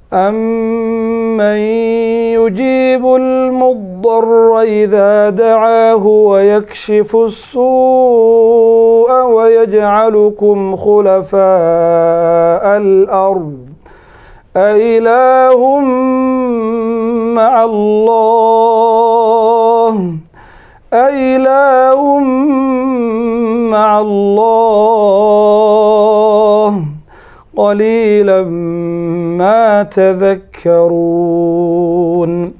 أمن يجيب المضطر إذا دعاه ويكشف السوء ويجعلكم خلفاء الأرض أإله مع الله أإله مع الله قليلا ما تذكرون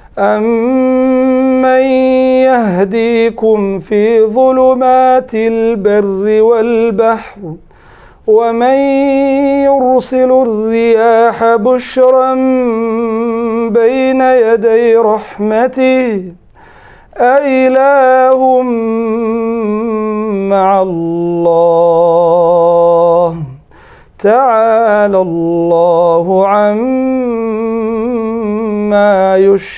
أمن يهديكم في ظلمات البر والبحر ومن يرسل الرياح بشرا بين يدي رحمته أإله مع الله تعالى الله عما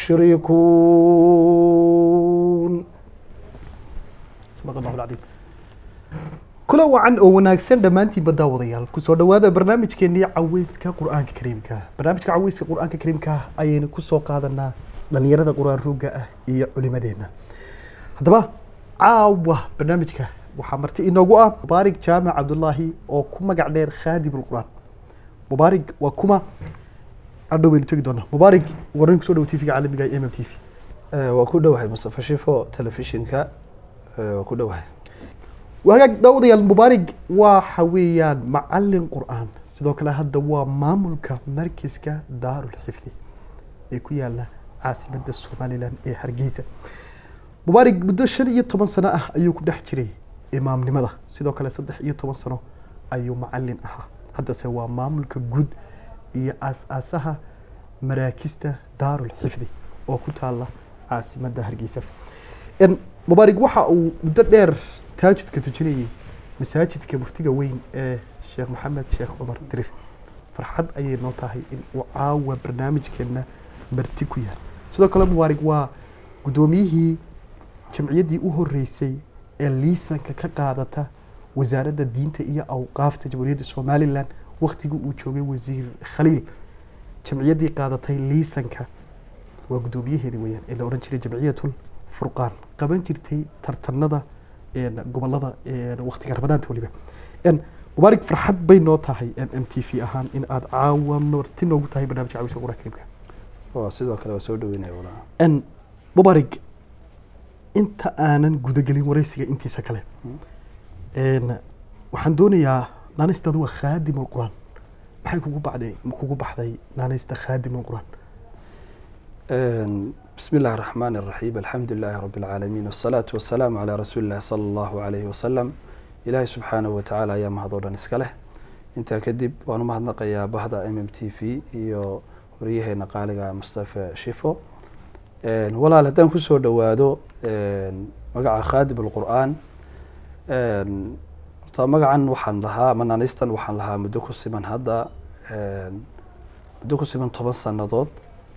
يشركون sadaq allahu alcadiim kula wacan oo wanaagsan dhammaantiinba daawadayaal kusoo dhowaada barnaamijkeenii caweyska qur-aanka kariimka barnaamijka caweyska qur-aanka kariimka ayaynu kusoo qaadanaa dhalinyarada qur-aan ruugga ah iyo culimadeenna haddaba caawa barnaamijka waxaa marti inoogu ah mubaarig jaamac cabdullaahi oo ku magac dheer khaadim ulqur-aan mubaarig waa kuma adhow baynu tegi doonaa mubaarig warrin kusoo dhow tvga caalamiga m m t v waa ku dhowahay mustafa shifo telefishinka waa ku dhowahay wagaag daawadayaal mubaarig waxa weeyaan macalin qur-aan sidoo kale hadda waa maamulka markiska daarul xifdi ee ku yaala caasimadda somalilan ee hargeysa mubaarig muddo shan iyo toban sano ah ayuu ku dhex jiray imaamnimada sidoo kale saddex iyo toban sano ayuu macalin ahaa haddase waa maamulka guud iyo aas-aasaha maraakista daarul xifdi oo ku taala caasimadda hargeysa mubaarig waxa uu muddo dheer taajudka tujinayay masaajidka muftiga weyn ee sheekh maxamed sheekh cumar dirir farxad ayay noo tahay in uu caawa barnaamijkeena marti ku yahay sidoo kale mubaarig waa guddoomiyihii jamciyaddii u horeysay ee liisanka ka qaadata wasaaradda diinta iyo awqaafta jamhuuriyadda somalilan waktigii uu joogay wasiir khaliil jamciyaddii qaadatay liisanka waa guddoomiyaheedi weyaan ee la odhan jiray jamciyatul furqaan qaban jirtay tartanada gobolada waktiga rabadaanta waliba mubaarig farxad bay noo tahay m t v ahaan in aada caawa marti noogu tahay barnamijka cawisa qura kariimka waa sidoo kale waa soo dhaweynaya walaa mubaarig inta aanan gudagelin wareysiga intiisa kale waxaan doonayaa naanaystaadu waa khaadim alquraan maxay kugu baxday kugu baxday naanaysta khaadim alquraan بسم الله الرحمن الرحيم الحمد لله رب العالمين والصلاة والسلام على رسول الله صلى الله عليه وسلم إلهي سبحانه وتعالى يا مهدورا نسكله انت كدب وانا مهدنق يا بهدا ام ام تي في iyo waryaheena qaaliga mustafa shifo walaal haddaan kusoo dhowaado magaca khaadim alqur'aan horta magacan waxaan lahaa mananistan waxaan lahaa muddo ku siman hadda muddo ku siman toban sannadood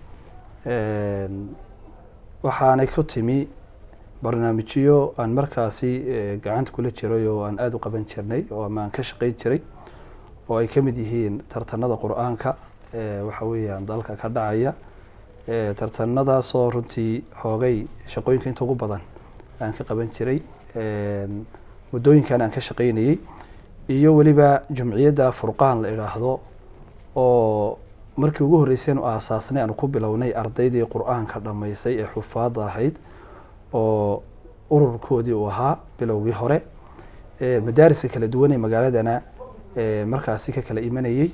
waxaanay ku timi barnaamijyo aan markaasi gacanta kula jiray oo aan aada u qaban jirnay oo ama aan ka shaqeyn jiray oo ay ka mid yihiin tartanada qur-aanka waxa weeyaan dalka ka dhacaya tartanadaasoo runtii xoogay shaqooyinka inta ugu badan aan ka qaban jiray muddooyinkan aan ka shaqeynayey iyo weliba jumciyadda furqaan la idhaahdo oo markii ugu horreyseen u aasaasnay aanu ku bilownay ardaydii qur-aanka dhammaysay ee xufaadda ahayd oo ururkoodii uu ahaa bilowgii hore madaariska kala duwan ee magaaladana markaasi ka kala imanayey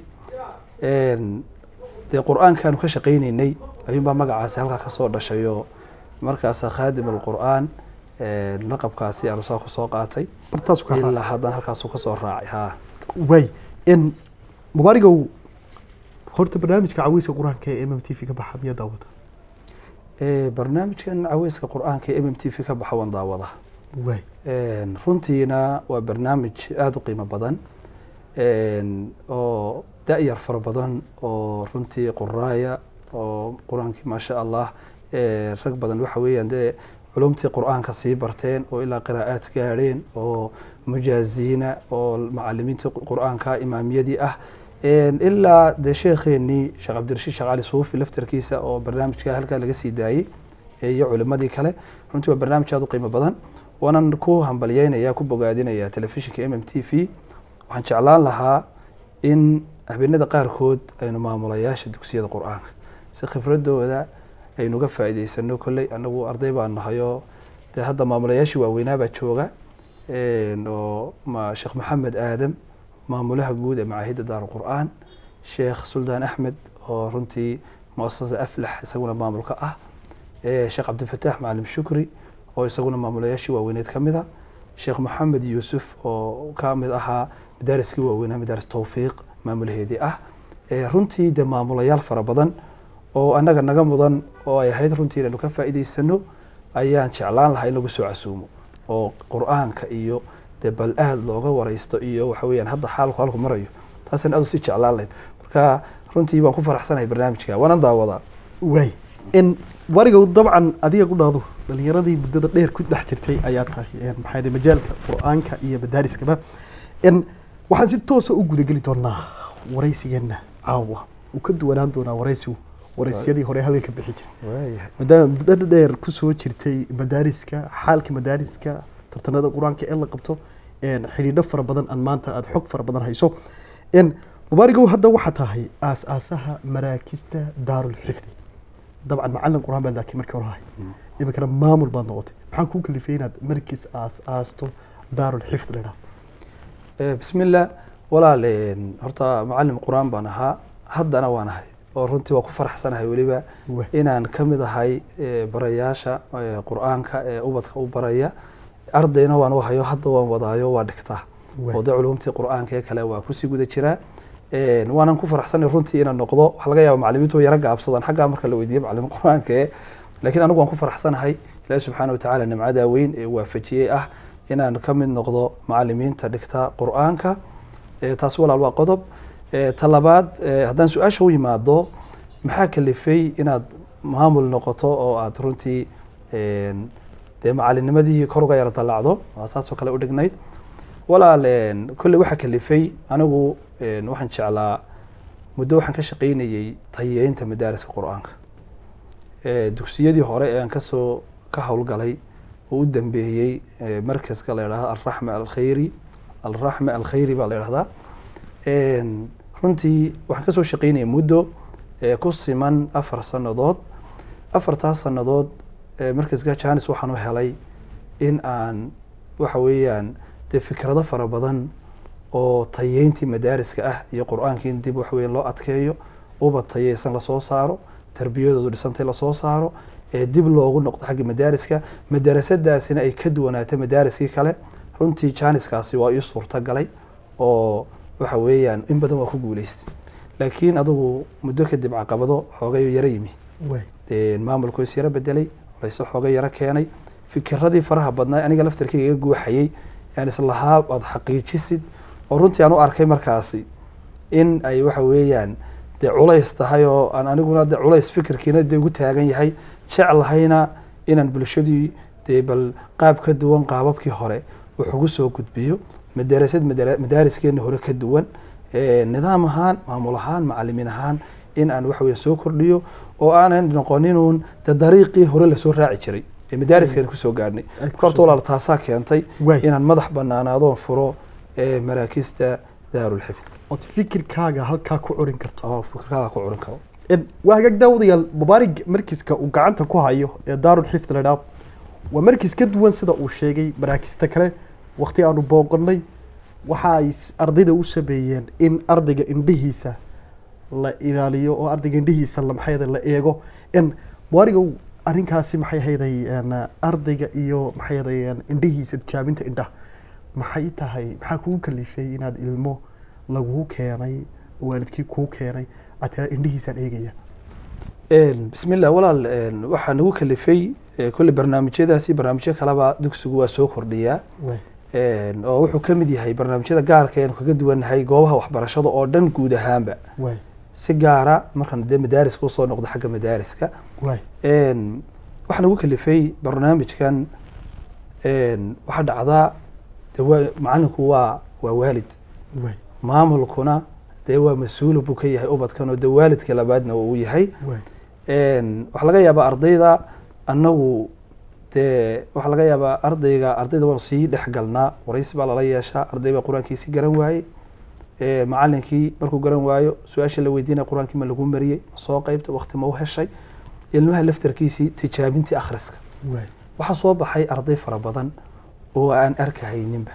dee qur-aankaanu ka shaqayneynay ayuunbaa magacaasi halkaa kasoo dhashayoo markaasa khaadim alqur-aan laqabkaasi aanu saa kusoo qaatay ilaa haddana halkaasu kasoo raacay ha way mubaarigow horta barnaamijka caweyska qur-aanka ee m m t v ka baxa miyaa daawada barnaamijkan caweyska qur-aanka ee m m t v ka baxa waan daawada way runtiina waa barnaamij aada u qiimo badan oo da-yar fara badan oo runtii quraaya oo qur-aankii maasha allah rag badan waxa weeyaan dee culumtii qur-aanka sii barteen oo ilaa qiraa'aad gaadheen oo mujaaziina oo macalimiintii qur-aanka imaamiyadii ah Een, ilaa dee sheekheenii sheekh cabdirashiid sheekh cali suufi laftarkiisa oo barnaamijka halkaa laga sii daayey ee iyo culimadii kale runtii waa barnaamij aad u qiimo badan waanan ku hambalyeynaya ku bogaadinaya telefishinka m m t v waxaan jeclaan lahaa in habeenada qaarkood aynu maamulayaasha dugsiyada qur-aanka si khibradooda aynuga faa'iidaysano kolley anagu arday baan nahayoo dee hadda maamulayaashii waaweynaabaa jooga een, oo ma- sheekh maxamed aadam maamulaha guud ee macaahidda daaru qur'aan sheekh suldaan axmed oo runtii muasasa aflax isaguna maamulka ah ee sheekh cabdifataax macalim shukri oo isaguna maamulayaashii waaweyneed ka mid a sheekh maxamed yuusuf oo ka mid ahaa madaariskii waaweynaa madaaris towfiiq maamulaheedii ah ee runtii dee maamulayaal fara badan oo annaga naga mudan oo ay ahayd runtii inaynu ka faa'iidaysano ayaan jeclaan lahaa in lagu soo casuumo oo qur-aanka iyo dee bal aad looga wareysto iyo waxa weeyaan hadda xaalku halku marayo taasaan aad u sii jeclaan lahayd marka runtii waan ku faraxsanahay barnaamijka waanan daawadaa waay in warigow dabcan adiga ku dhahdo dhalinyaradii muddada dheer ku dhex jirtay ayaa tahay een, maxaa yidhi majaalka qur-aanka iyo madaariskaba in waxaan si toosa u gudageli doonaa waraysigeenna caawa uu ka duwanaan doonaa waraysigu waraysyadii hore halkan ka bixi jiray waayahay maadaama muddo dheer kusoo jirtay madaariska xaalka madaariska tartanada qur-aanka ee la qabto een, xidhiidho fara badan aan maanta aada xog fara badan hayso in mubaarigow hadda waxaa tahay aas-aasaha maraakista daarulxifdi dabcan macalin qur-aan baad laakiin markii hore ahay iminkana maamul baad noqotay maxaan kuu kalifay inaad markiis aas-aasto daarulxifd ladhaa Eh, bismillah walaal een, horta macalin qur-aan baan ahaa haddana waan ahay oo runtii waa ku faraxsanahay weliba Wah. inaan ka mid ahay eh, barayaasha eh, qur-aanka ee ubadka u baraya ardayna waan u hayo hadda waan wadaayo waa dhigtaa Wah. oo de culumtii qur-aanka ee kale waa kusii guda jiraa Een, waanan ku faraxsanahay runtii inaan noqdo waxaa laga yaaba macalimiintu way yara gaabsadaan xaggaa marka la weydiiyo macalin qur-aanka ee laakiin anigu waan ku faraxsanahay ilaahi subxaana watacaala nimcadaa weyn ee waafajiyey ah inaan ka mid noqdo macalimiinta dhigta qur-aanka Eh, taas walaal waa qodob Eh, ta labaad eh, haddaan su-aasha u yimaado maxaa kalifay inaad maamul noqoto oo aad runtii een, dee macalinimadii kor uga yara dallacdo waa saasoo kale u dhignayd walaal een, kolley waxaa kalifay anigu een, waxaan jeclaa muddo waxaan ka shaqaynayey tayeynta madaariska qur-aanka Eh, dugsiyadii hore ee aan kasoo ka howlgalay oo u dambeeyey eh, markaska la yidhahdo alraxma alkhayri alraxma alkhayri baa la yidhahdaa Een, runtii waxaan kasoo shaqaynayay muddo eh, ku siman afar sannadood afartaas sannadood eh, markaska janis waxaan u helay in aan waxa weeyaan dee fikrado fara badan oo tayeyntii madaariska ah iyo qur-aankii in dib waxa weeyaan loo adkeeyo ubad tayeysan lasoo saaro tarbiyadoodu dhisantay lasoo saaro ee dib loogu noqdo xagga madaariska madarasadaasina ay ka duwanaato madaariskii kale runtii janiskaasi waa ii suurta galay oo waxa weeyaan in badan waa ku guuleystay laakiin adigu muddo kadib caqabado xoogay yara yimi waay dee maamulku is yaro bedelay layse xooga yaro keenay fikiradii faraha badnaa aniga laftarkeyga iga guuxayey yaan islahaa aad xaqiijisid oo runtii aan u arkay markaasi in ay waxa weeyaan dee culays tahay oo aan aniguna de culays fikirkiina dee ugu taagan yahay jeclahayna inaan bulshadii dee bal qaab ka duwan qaababkii hore wax ugu soo gudbiyo madarasad madara- madaariskeena hore ka duwan Eh, nidaam ahaan maamul ahaan macalimiin ahaan in aan waxa weeye soo kordhiyo oo aanan noqoninuun de dariiqii hore lasoo raaci jiray ee madaariskeena kusoo gaadhnay Ay ku horta soo- walaal taasaa keentay Waay. inaan madax banaanaadoon furo ee maraakista daarulxifd ood fikirkaaga halkaa ku curin karto oo fikirkaaga ku curin karo In- waa hagaag daawadayaal mubaarig markiska uu gacanta ku hayo ee daarulxifd ladhaa waa markis ka duwan sida uu sheegay maraakista kale waqti aanu booqonnay waxa ay s- ardayda u sameeyeen in ardayga indhihiisa la ilaaliyo oo ardayga indhihiisa la maxay ahayd la eego in mubaarigow arrinkaasi maxay ahayday een, ardayga iyo maxay ahayday indhihiisa tijaabinta indhaha maxay tahay maxaa kugu kalifay inaad ilmo laguu keenay waalidkii kuu keenay aad tiraa indhihiisaan eegaya Een, bismillah walaal een, waxaa nagu kalifay eh, kolley barnaamijyadaasi barnaamijyo kaleba dugsigu waa soo kordhiyaa Waay. Een, oo wuxuu ka mid yahay barnaamijyada gaarka eenu kaga duwannahay goobaha waxbarashada oo dhan guud ahaanba waay si gaara markaan dee madaariska usoo noqdo xagga madaariska waay Een, waxaa nagu kalifay barnaamijkan een, waxaa dhacdaa de waa macalinku waa waa waalid waay maamulkuna dee waa mas-uul buu ka yahay ubadkan oo dee waalidkii labaadna uu yahay waay Een, waxaa laga yaabaa ardayda annagu dee waxaa laga yaabaa ardayga ardayda waanu sii dhex galnaa waraysi baa lala yeeshaa arday baa qur-aankiisi garan waayey Ee, macalinkii markuu garan waayo su-aasha la weydiinaya qur-aankii ma lagu mariyey ma soo qeybta waqti ma u heshay ilmaha laftarkiisii tijaabintii akhriska waay waxaa soo baxay arday fara badan oo aan arkahayninba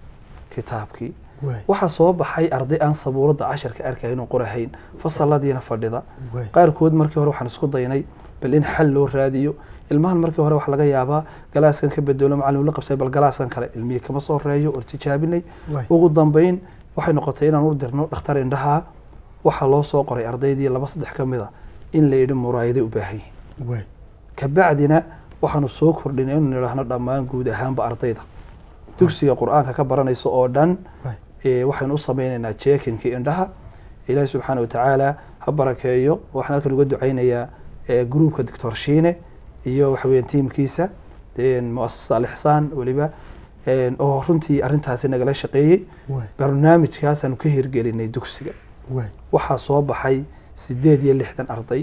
kitaabkii waay waxaa soo baxay arday aan sabuuradda casharka arkahayn oo qorahayn fasaladiina fadhida waay qaarkood markii hore waxaan isku daynay bal in xal loo raadiyo ilmahan markii hore waxaa laga yaabaa galaaskan ka bedelo macalin la qabsay bal galaaskan kale ilmihii kama soo reeyo oo tijaabinay waay ugu dambeyn waxay noqotay inaan u dirno dhakhtar indhaha waxaa loo soo qoray ardaydii laba saddex ka mid a in la yidhi muraayaday u baahan yihiin waay kabacdina waxaanu soo kordhinay inuu nidhaahno dhammaan guud ahaanba ardayda dugsiga qur-aanka ka baranaysa oo dhan waay ee, waxaynu u sameynaynaa jeekinkii indhaha ilaahi subxaana watacaala ha barakeeyo waxaan halkan uga ducaynayaa ee, gruupka doctor shiine iyo waxa weeyaan tiimkiisa een, muasasada alixsaan weliba een, oo runtii arrintaasi nagala shaqeeyey waay barnaamijkaasaanu ka hirgelinay dugsiga waay waxaa soo baxay sideed iyo lixdan arday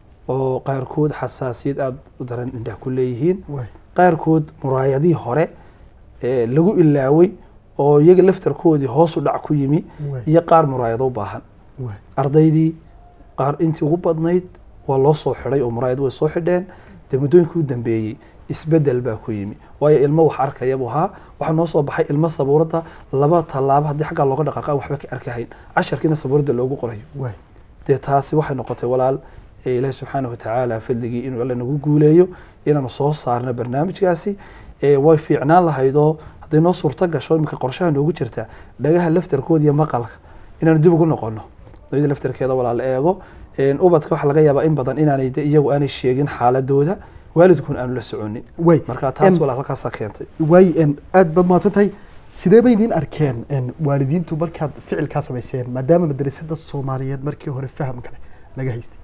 oo qaarkood xasaasiyad aada u daran indhaha ku leeyihiin waay qaarkood muraayadihii hore ee, lagu ilaaway oo iyaga laftarkoodii hoos u dhac ku yimi waay iyo qaar muraayado u baahan waay ardaydii qaar intii ugu badnayd waa loo soo xidhay oo muraayad way soo xidheen dee muddooyinkii u dambeeyey isbedel baa ku yimi waayo ilmo wax arkaya buu ahaa waxaa noo soo baxay ilmo sabuuradda laba tallaabo haddii xaggaa looga dhaqaaqa aan waxba ka arkahayn casharkiina sabuuradda loogu qorayo waay dee taasi waxay noqotay walaal ee ilaahi subxaanahu watacaala fadligii inuu alla nagu guuleeyo inaanu soo saarno barnaamijkaasi ee way fiicnaan lahaydoo hadday noo suurto gasho iminka qorshaha noogu jirta dhagaha laftarkooda iyo maqalka inaanu dib ugu noqono iyada laftarkeeda walaal eego een, ubadka waxaa laga yaabaa in badan inaanay de iyagu aanay sheegin xaaladooda waalidkun aanu la soconin waay marka taas En- walaal halkaasaa keentay waay en aad baad mahadsan tahay sidee bay idiin arkeen en waalidiintu markaad ficilkaa samayseen maadaama madrasada soomaaliyeed markii hore faham kale laga haystay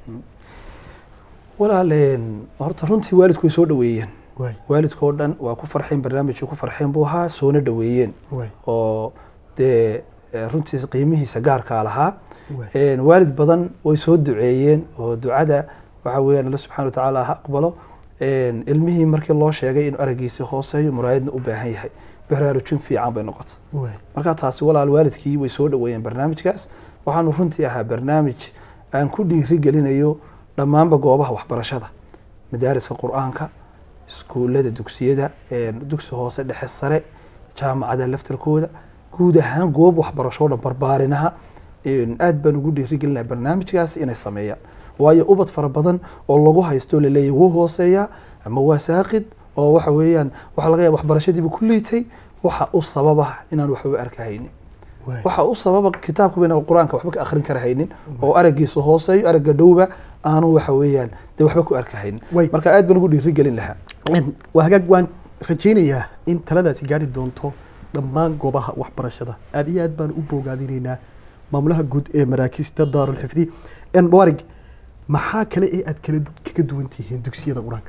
walaal een, horta runtii waalidku way soo dhaweeyeen waay waalidkoo dhan waa ku farxeen barnaamijkii ku farxeen buu ahaa soona dhaweeyeen waay oo dee eh, runtiis qiimihiisa gaarkaa lahaa waay Een, waalid badan way soo duceeyeen oo ducada waxa weeyaan alla subxana watacaala ha aqbalo Een, ilmihii markii loo sheegay inuu aragiisi hooseeyo muraayadna u baahan yahay baraarujin fiican bay noqotay waay marka taasi walaal waalidkii way soo dhaweeyeen barnaamijkaas waxaanu runtii ahaa barnaamij aan ku dhiiri gelinayo dhammaanba goobaha waxbarashada madaariska qur-aanka iskuullada dugsiyada een, dugsi hoose dhexe sare jaamacada laftarkooda guud ahaan goob waxbarasho oo dhan barbaarinaha een, aad baan ugu dhiiri gelinaha barnaamijkaas inay sameeyaan waayo ubad fara badan oo lagu haysto laleeyahy wuu hooseeyaa ama waa saaqid oo waxa weeyaan waxaa laga yaaba waxbarashadiiba ku liitay waxa u sababa inaan waxba arkahaynin waay waxa u sababa kitaabka bayna qur-aanka waxba ka akhrin karahaynin oo aragiisa hooseeyo aragga dhowba aanu waxa weeyaan dee waxba ku arkahaynin Way. marka aad baan ugu dhiiri gelin lahaa En, waa hagaag waan rajaynayaa in taladaasi gaari doonto dhammaan goobaha waxbarashada aad iyo aad baan u boogaadinaynaa maamulaha guud ee maraakista daarulxifdi en mubaarig maxaa kale ee aad kala kaga duwan tihiin dugsiyada qur-aanka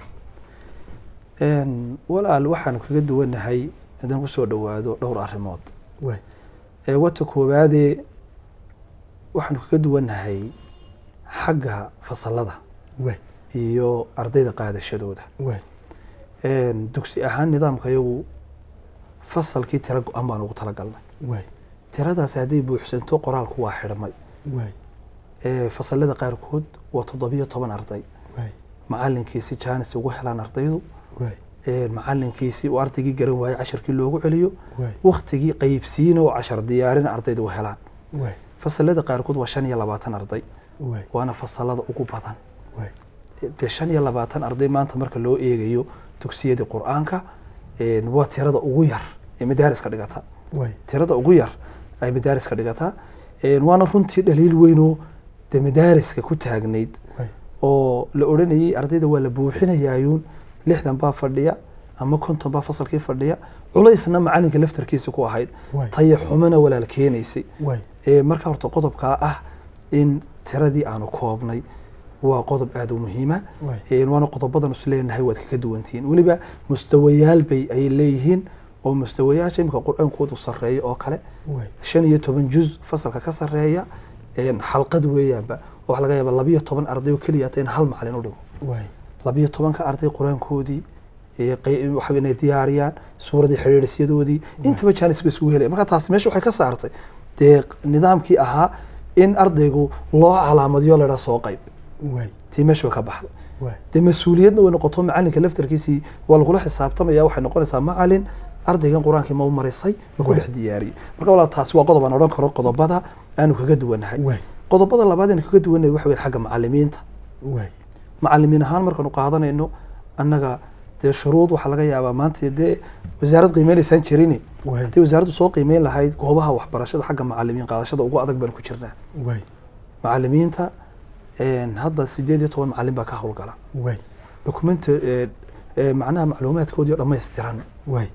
Een, walaal waxaanu kaga duwanahay haddaan kusoo dhowaado dhowr arrimood waay ee wata koowaadee waxaanu kaga duwanahay xagga fasalada waay iyo ardayda qaadashadooda waay Een, dugsi ahaan nidaamka iyagu fasalkii tiro go-an baan ugu talagalnay waay tiradaasi hadday buuxsanto qoraalku waa xidhmay waay Ee, fasalada qaarkood waa toddobiyo toban arday waay macalinkiisi jaanis ugu helaan ardaydu waay Ee, macalinkiisi uu ardaygii garan waayey casharkii loogu celiyo waay waktigii qaybsiina oo cashar diyaarin ardayda u helaan waay fasalada qaarkood waa shan iyo labaatan arday waay waana fasalada ugu badan waay dee shan iyo labaatan arday maanta marka loo eegayo dugsiyadii qur-aanka een, waa tirada ugu yar ee madaariska dhigata waay tirada ugu yar ay madaariska dhigataa Een, waana runtii dhaliil weynoo dee madaariska ku taagnayd waay oo la odhanayay ardayda waa la buuxinayaayuun lixdan baa fadhiya ama konton baa fasalkii fadhiya culaysna macalinka laftarkiisa ku ahayd waay taya xumana walaal keenaysay waay Ee, marka horta qodobkaa ah in tiradii aanu koobnay waa qodob aada u muhiima waay Een, waana qodobadan is leenahay waad kaga duwantihiin weliba mustawayaal bay ay leeyihiin oo mustawayaasha imika qur-aankoodu sarreeya oo kale waay shan iyo toban juz fasalka ka sarreeya een, xalqad weeyaanba oo waxaa laga yaaba labiyo toban arday oo keliya hata in hal macalin u dhigo waay labiyo tobanka arday qur-aankoodii ee qey- waxa inay diyaariyaan suuradii xidhiidhisyadoodii intaba jaanis ba isugu helaya marka taasi meesha waxay ka saartay dee nidaamkii ahaa in ardaygu loo calaamadiyo ladhaa soo qayb waay tii meesha way ka baxday waay dee mas-uuliyadna way noqoto macalinka laftarkiisii waa lagula xisaabtamaya waxay noqonaysaa macalin ardaygan qur-aankii ma u marisay ma ku Waay. dhex diyaariyey marka walaal taasi waa qodob aan odhan karo qodobada aanu kaga duwanahay waay qodobada labaad aanu kaga duwanahay waxa weyn xagga macalimiinta waay macalimiin ahaan markaanu qaadanayno annaga dee shuruud waxaa laga yaabaa maanta dee wasaarad qiimeynaysaan jirin waay haddii wasaaraddu soo qiimeyn lahayd goobaha waxbarashada xagga macalimiin qaadashada ugu adag baan ku jirnaa waay macalimiinta een, hadda sideed iyo toban macalin baa ka howlgala waay dokumenta ee, ee, macnaha macluumaadkoodii oo dhammaystiran waay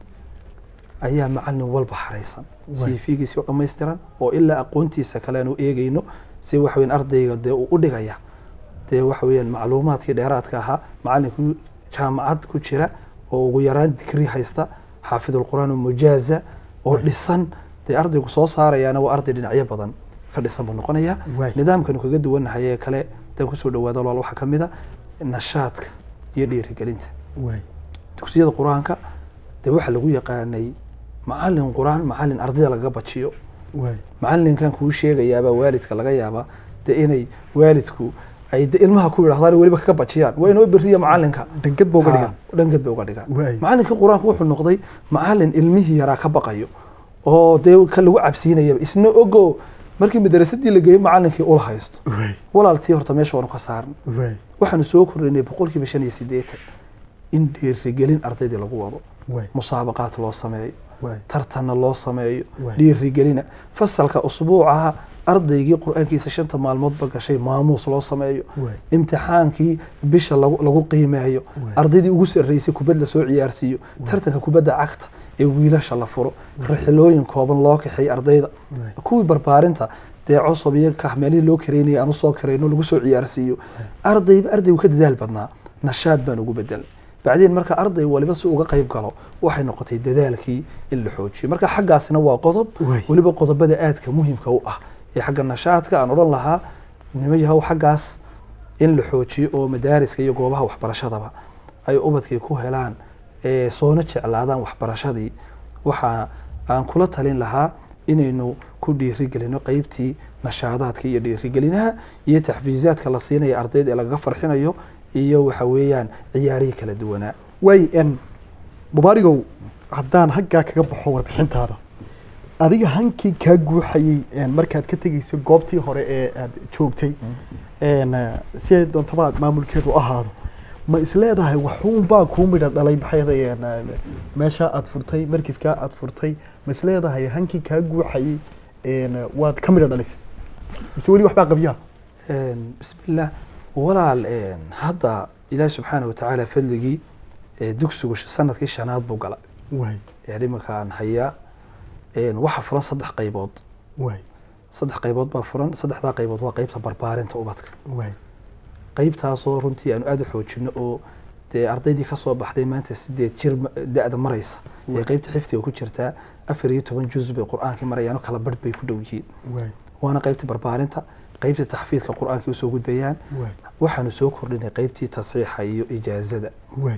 ayaa macalin walba xaraysan Waay. cv-giisi oo dhammaystiran oo ilaa aqoontiisa kale aanu eegeyno si waxa weyn ardayga dee uu u dhigaya dee waxa weeyaan macluumaadkii dheeraadka ahaa macalinkii jaamacad ku jira oo ugu yaraan digri haysta xaafidulqur'aan oo mujaaza oo Waay. dhisan dee ardaygu soo saarayaana waa arday dhinacyo badan ka dhisan buu noqonaya Waay. nidaamkanu kaga duwanahay ee kale hadaan kusoo dhawaado walaal waxaa ka mid a nashaadka iyo dhiirigelinta waay dugsiyada qur-aanka dee waxaa lagu yaqaanay macalin qur-aan macalin ardayda lagaga bajiyo waay macalinkan kuu sheegayaabaa waalidka laga yaabaa dee inay waalidku ay de ilmaha ku yidhahdaan weliba kaga bajiyaan waa inoo beriya macalinka dhangad ba uga Ha, dhigan dhangad bay uga dhigaan Waay. macalinkii qur-aanka wuxuu noqday macalin ilmihii yaraa ka baqayo oo dee ka lagu cabsiinayaba isna ogo markii madarasadii la geeyo macalinkii ula haysto waay walaaltii horta meesha waanu ka saarnay waay waxaanu soo kordhinay boqolkiiba shan iyo siddeetan in dhiirigelin ardaydii lagu wado waay musaabaqaad loo sameeyo waay tartanna loo sameeyo Waay. dhiirigelina fasalka usbuucaha ardaygii qur-aankiisa shanta maalmoodba gashay maamuus loo sameeyo waay imtixaankii bisha lagu lagu qiimeeyo Waay. ardaydii ugu sarreysay kubad lasoo ciyaarsiiyo tartanka kubadda cagta ee wiilasha la furo rixilooyin kooban loo kaxeeyo ardayda waay kuwii barbaarinta dee cosob iyo kah meelihii loo kareynayay aan usoo karayno lagu soo ciyaarsiiyo ardayba ardaygu ka dadaal badnaa nashaad baan ugu bedelay bacdeen marka arday waliba si uga qayb galo waxay noqotay dadaalkii in la xoojiyo marka xaggaasina waa qodob Waay. weliba qodobada aadka muhimka u ah ee xagga nashaadka aan odhan lahaa nimo yahow xaggaas in la xoojiyo oo madaariska iyo goobaha waxbarashadaba ay ubadkii ku helaan ee soona jeclaadaan waxbarashadii waxa aan kula talin lahaa inaynu ku dhiirigelino qeybtii nashaadaadka iyo dhiirigelinaha iyo taxfiizaadka la siinaya ardayda ee lagaga farxinayo iyo waxa weeyaan ciyaarihii kala duwanaa waay n mubaarigow haddaan haggaa kaga baxo warbixintaada adiga hankii kaa guuxayey een, markaad ka tegeyso goobtii hore ee aad joogtay een, eh, si ay doontaba aad maamulkeedu ahaado ma isleedahay waxuunbaa kuu midha dhalay maxay ahayd, een, eh, meesha aad furtay markiskaa aad furtay ma isleedahay hankii kaa guuxayey een, eh, waad ka midha dhalisay mise weli waxbaa qabyaa Een, bismillah walaal een, hadda ilaahi subxaana watacaala fadligii ee dugsigu sh- sanadkii shanaad buu galay waay ee iminkaan hayaa een, waxa furan saddex qaybood waay saddex qaybood baa furan saddexdaa qaybood waa qeybta barbaarinta ubadka waay qeybtaasoo runtii aanu aada u xoojino oo dee ardaydii ka soo baxday maanta sideed jir ma- da-da maraysa ee Waay. qeybta xifdiga ku jirtaa afar iyo toban juz bay qur-aankii marayaano kala barh bay ku dhow yihiin waay waana qeybta barbaarinta qeybta taxfiidka qur-aankii usoo gudbayaan waay waxaanu soo kordhinay qeybtii tasiixa iyo ijaazada waay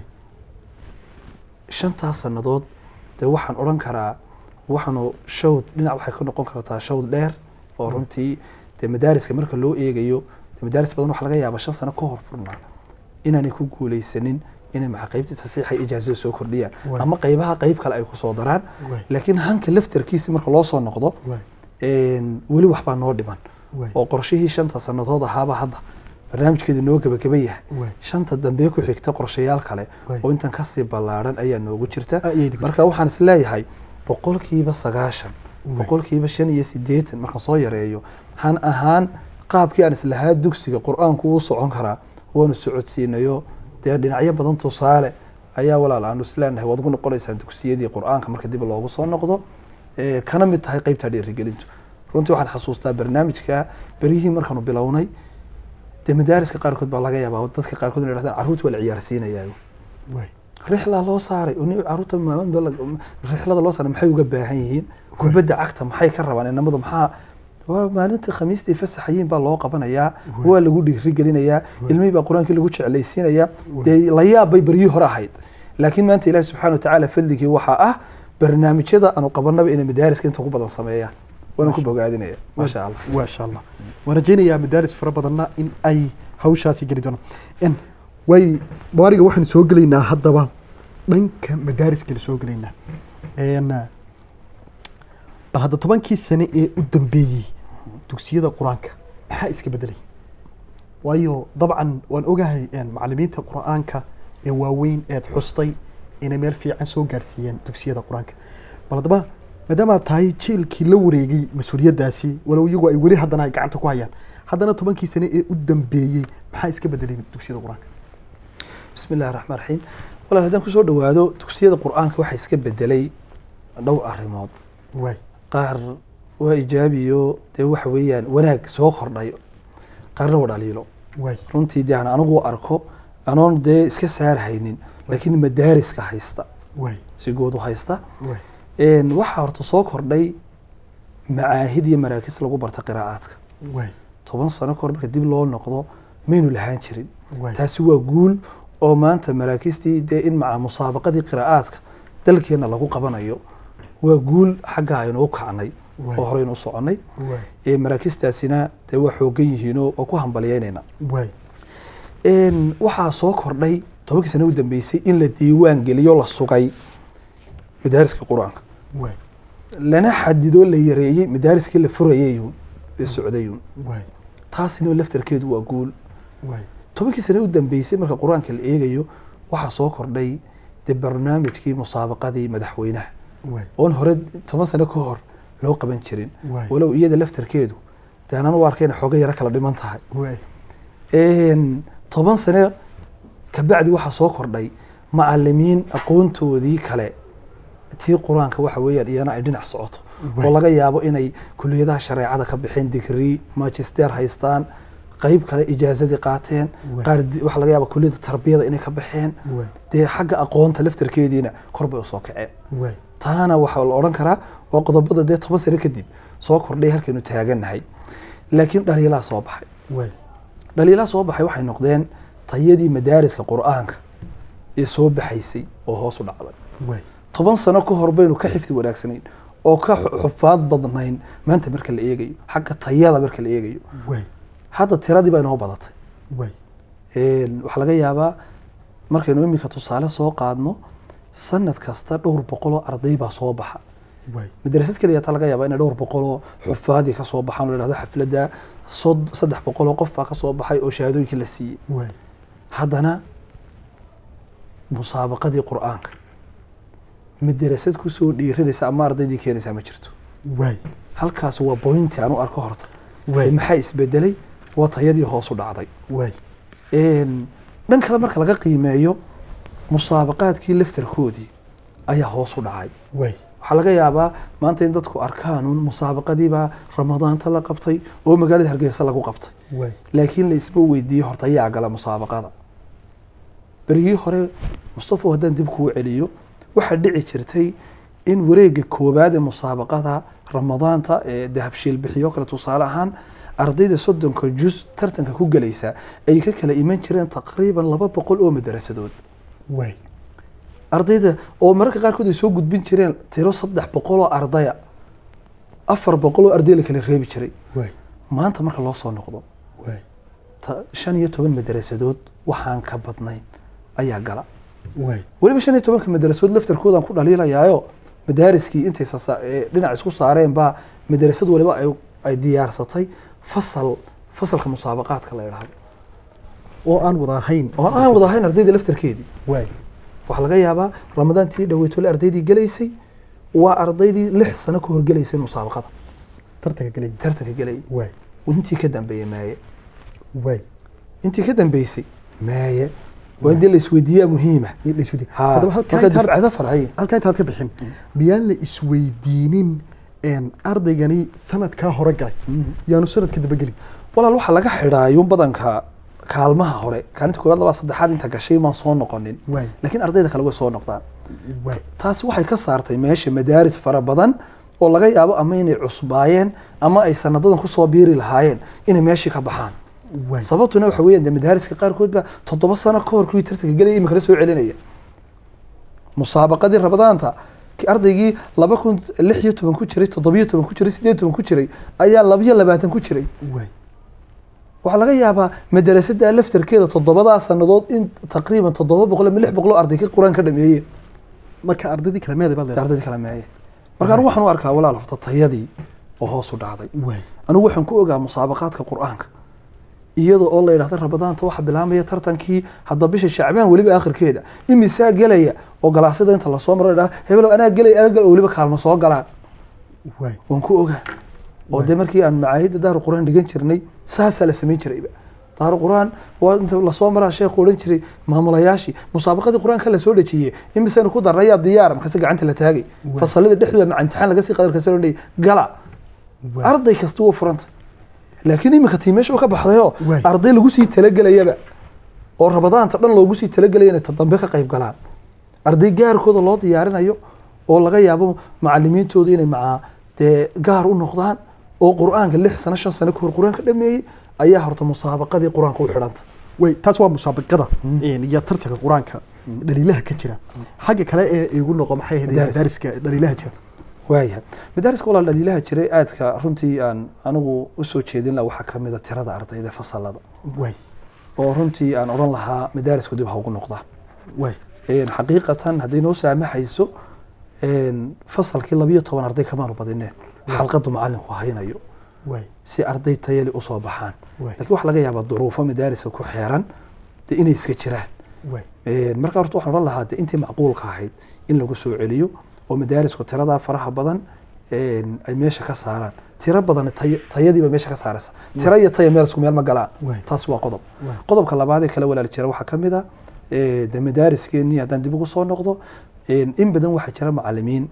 shantaas sannadood dee waxaan odhan karaa waxaanu shawd dhinac waxay ka noqon kartaa shawd dheer oo runtii dee madaariska marka loo eegayo dee madaaris badan waxa laga yaaba shan sano ka hor furnaa inaanay ku guuleysanin inay maca qeybtii tasiixa iyo ijaazada soo kordhiyaan Waay. ama qeybaha qeyb kale ay kusoo daraan Waay. laakiin hanka laftarkiisi marka loo soo noqdo waay een, weli waxbaa noo dhiman waay oo qorshihii shanta sannadood ahaaba hadda barnaamijkeedu noo gebageba yahay waay shanta dambe ku xigta qorshayaal kale Waay. oo intan kasii ballaaran ayaa noogu jirta Ah, iyay ku marka waxaan isleeyahay boqolkiiba sagaashan Waay. boqolkiiba shan iyo sideetan markaan soo yareeyo han ahaan qaabkii aan islahaa dugsiga qur-aanku uu socon karaa waanu socodsiinayo dee dhinacyo badan tusaale ayaa walaal aanu isleenahay waad ugu noqonaysaan dugsiyadii qur-aanka marka dib loogu soo noqdo ee, kana mid tahay qeybta dhiirigelintu runtii waxaan xasuustaa barnaamijka beryihii markaanu bilownay dee madaariska qaarkood baa laga yaabaa dadka qaarkood inay dhahdaan carruurta waa la ciyaarsiinayaa waay rixlaa loo saaray oo nin carruurta maalin baa la- rixlada loo saaray maxay uga baahan yihiin kubadda cagta maxay ka rabaan inamadu maxaa waa maalinta khamiistii fasaxayiin baa loo qabanayaa waa lagu dhiirigelinayaa ilmihii baa qur-aankii lagu jeclaysiinayaa dee la yaab bay beryihii hore ahayd laakiin maanta ilaahi subxaana watacaala fadligii waxaa ah barnaamijyada aanu qabanaba inay madaariska inta ku badan sameeyaan waana ku bogaadinaya maasha allah maasha allah waan rajaynayaa madaaris fara badanna in ay hawshaasi geli doonaan way baariga waxaan soo gelaynaa haddaba dhanka madaariskana soo gelaynaa bal hadda tobankii sane ee u dambeeyey dugsiyada qur-aanka maxaa iska bedelay waayo dabcan waan ogahay macalimiinta qur-aanka ee waaweyn eed xustay inay meel fiican soo gaarsiiyeen dugsiyada qur-aanka bal haddaba maadaama aad tahay jiilkii la wareegay mas-uuliyaddaasi walow iyagu ay weli haddana ay gacanta ku hayaan haddana tobankii sane ee u dambeeyey maxaa iska bedelay dugsiyada qur-aanka bismi illahi raxmaan raxiim walaal haddaan kusoo dhawaado dugsiyada qur-aanka waxaa iska bedelay dhowr arrimood waay qaar waa ijaabiyo dee waxa weeyaan wanaag soo kordhay qaarna waa dhaliilo waay runtii dee aan anigu arko anoon dee iska saarhaynin laakiin madaariska haysta waay si guud u haysta waay Een, waxaa horta soo kordhay macaahid iyo maraakis lagu barta qiraa'aadka waay toban sano kahor marka dib loo noqdo maynu lahaan jirin waay taasi waa guul oo maanta maraakistii dee in maca musaabaqadii qiraa'aadka dalkeena lagu qabanayo waa guul xagga aynu u kacnay Waay. oo horeynu u soconnay waay Ee, maraakistaasina dee waa xoogan yihiinoo oo ku hambaliyeynayna waay Een, waxaa soo kordhay tobankii sano u dambeysay in la diiwaan geliyo la sugay madaariska qur-aanka waay lana xadidoo la yareeyey madaariskii la furayayun ee socdayun waay taasina laftarkeedu waa guul waay tobankii sano u dambeysay marka qur-aanka la eegayo waxaa soo kordhay dee barnaamijkii musaabaqadii madaxweynaha waay oon hore toban sano ka hor loo qaban jirin Waay. walow iyada laftarkeedu dee anaan u arkayna xooga yaro kala dhiman tahay waay Een, toban sano kabacdi waxaa soo kordhay macalimiin aqoontoodii kale tii qur-aanka waxa weeyaan iyana ay dhinac socoto Waay. oo laga yaabo inay kuliyadaha shareecada ka bixeen digrii magister haystaan qayb kale ijaazadii qaateen Waay. qaar di- waxaa laga yaaba kuliyada tarbiyada inay ka baxeen waay dee xagga aqoonta laftarkeediina kor bay usoo kaceen waay taana waxaa la odhan karaa waa qodobada dee toban sano kadib soo kordhay halkaynu taagannahay laakiin dhaliilaa soo baxay waay dhaliilaa soo baxay waxay noqdeen tayadii madaariska qur-aanka ee soo baxaysay oo hoos u dhacday waay toban sano ka hor baynu ka xifdi wanaagsanayn oo ka xu- xufaad badnayn maanta marka la eegayo xagga tayada marka la eegayo waay hadda tiradii baa inoo badatay waay Een, waxaa laga yaabaa markaynu iminka tusaale soo qaadno sanad kasta dhowr boqol oo arday baa soo baxa waay madrasad keliya taa laga yaabaa inay dhowr boqol oo xufaadii ka soo baxaan oo la dhahdo xafladda sod- saddex boqol oo qof baa ka soo baxay oo shahaadooyinkii la siiyey waay haddana musaabaqadii qur-aanka madrasad kusoo dhiiranaysa ama ardaydii keenaysaa ma jirto waay halkaas waa bointi aan u arko horta waay maxaa isbedelay waa tayadii hoos u dhacday waay Een, dhan kale marka laga qiimeeyo musaabaqaadkii laftarkoodii ayaa hoos u dhacay waay waxaa laga yaabaa maanta in dadku arkaanuun musaabaqadiibaa ramadaanta la qabtay oo magaalada hargeysa lagu qabtay waay laakiin la isma weydiiyo horta ayaa gala musaabaqada berigii hore mustafo haddaan dib kuu celiyo waxaa dhici jirtay in wareega koowaad ee musaabaqada ramadaanta ee dahabshiil bixiyo kale tusaale ahaan ardayda soddonka jus tartanka ku gelaysa ay ka kala iman jireen taqriiban laba boqol oo madarasadood waay ardayda oo mararka qaarkood ay soo gudbin jireen tiro saddex boqol oo ardaya afar boqol oo arday la kala reebi jiray waay maanta marka loo soo noqdo waay ta- shan iyo toban madarasadood waxaan ka badnayn ayaa gala waay weliba shan iyo tobanka madarasadood laftarkoodaan ku dhaliilayaayo madaariskii intay sasa- ee dhinac isku saareen baa madarasad waliba ay, ay diyaarsatay fasal fasalka musaabaqaadka la idhaahdo oo aan wada ahayn oo aan wada ahayn ardayda laftarkeedii waay waxaa laga yaabaa ramadaantii dhaweytole ardaydii gelaysay waa ardaydii lix sano ka hor gelaysay musaabaqada tartanka gelaya tartanka gelayay waay intii ka dambeeyey maaye waay intii ka dambeysay maaye waa in dee la isweydiiyaa muhiima in la isweydiiyo ha haddaba halkaa marka intaad- dufcado farcay halkaa intaad ka bixin miyaan la isweydiinin een, ardaygani sanadkaa hore galay yaanu sanadka daba gelin walaal waxaa laga xidhaayun badanka kaalmaha hore kaalinta koowaad labaa saddexaad inta gashay maan soo noqonin waay laakiin ardayda kale way soo noqdaan waay taasi waxay ka saartay meesha madaaris fara badan oo laga yaabo ama inay cusbaayeen ama ay sanadadan kusoo biiri lahaayeen inay meeshii ka baxaan waay sababtuna waxa weeyaan dee madaariska qaarkood baa toddoba sano ka hor kuwii tartanka gelaya iminkana soo celinaya musaabaqadii rabadaanta ki- ardaygii laba kun lix iyo toban ku jiray toddobiyo toban ku jiray sideed toban ku jiray ayaa labiyo labaatan ku jiray waay waxaa laga yaabaa madarasada laftarkeeda toddobadaa sanadood in taqriiban toddoba boqol ama lix boqol oo arday ka qur-aan ka dhameeyeen marka ardaydii kala meeday baad leedahay ardaydii kala meeye marka anigu waxaan u arkaa walaal horta tayadii oo hoos u dhacday waay anigu waxaan ku ogaa musaabaqaadka qur-aanka iyadoo oo la yidhahda rabadaanta waxaa bilaamaya tartankii hadda bisha shacbaan weliba akhirkeeda imisaa gelaya oo galaasyada inta lasoo maro la yidhahda hebelow anaa gelay anaa gelay oo weliba kaalma soo galaan waay waan ku ogaa oo dee markii aan macaahidda daaru qur-aan dhigan jirnay saasaa la samayn jirayba daaru qur-aan waa inta lasoo maraa sheekhu odhan jiray maamulayaashii musaabaqadii qur-aanka la soo dhejiyey imisaynu ku darnay yaa diyaar markaase gacanta la taagay Waay. fasalada dhexdooda maca imtixaan laga sii qadar kasi odhanayay gala waay arday kasta wuu furanta laakiin iminka tii meesha uu ka baxdayoo Waay. arday lagu sii talagelayaba oo rabadaanta dhan loogu sii talagelaya inay ta dambe ka qayb galaan arday gaarkooda loo diyaarinayo oo laga yaabo macalimiintooda inay macaa dee gaar u noqdaan oo qur-aanka lix sano shan sano kahor qur-aanka dhameeyey ayaa horta musaabaqadii qur-aanka u xidhanta way taas waa musaabaqada een, iyo tartanka qur-aanka dhaliilaha ka jira xagga kale ee igu noqo maxay ahayd Madaaris. madaariska dhaliilaha jira waayahay madaariska walaal dhaliilaha jiray aadka runtii aan anigu usoo jeedin laha waxaa kamid a tirada ardayda fasalada waay oo runtii aan odhan lahaa madaarisku dib ha ugu noqdaan waay een, xaqiiqatan hadday noo saamaxayso een, fasalkii labiyo toban arday kamaanu badineen xalqadu macalinku haynayo waay si arday tayali usoo baxaan waay laakiin waxaa laga yaabaa duruufo madaariska ku xeeran de inay iska jiraan waay Een, marka horta waxaan odhan lahaa de intii macquulka ahayd in lagu soo celiyo oo madaarisku tiradaa faraha badan een, ay meesha ka saaraan tiro badan tay- tayadiiba meesha ka saaraysa tiro iyo taya meel isku meel ma galaan Waay. taas waa qodob waay qodobka labaad ee kala walaal jira waxaa ka mid a ee, de madaariskeennii haddaan dib ugu soo noqdo een, in badan waxaa jira macalimiin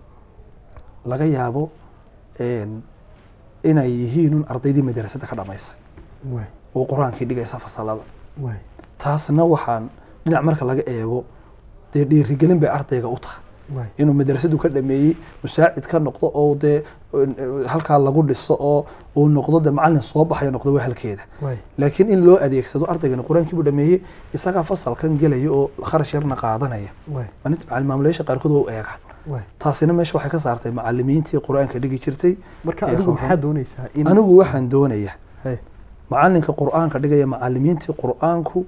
laga yaabo een, inay yihiin un ardaydii madarasada ka dhamaysay waay oo qur-aankii dhigaysa fasalada waay taasna waxaan dhinac marka laga eego dee dhiirigelin bay ardayga u tahay waay inuu madrasadu ka dhameeyey musaacid ka noqdo oo dee eh, halkaa lagu dhiso oo uu noqdo de macalin soo baxayo noqdo waa halkeeda waay laakiin in loo adeegsado ardaygana qur-aankii buu dhameeyey isagaa fasalkan gelaya oo kharash yarna qaadanaya waay maalinta macalin maamulayaasha qaarkood waa u eegaan waay taasina meesha waxay ka saartay macalimiintii qur-aanka dhigi jirtay marka Ee, adigu ruuxan. maxaa doonaysaa in anigu waxaan doonaya Hey, macalinka qur-aanka dhigaya macalimiintii qur-aanku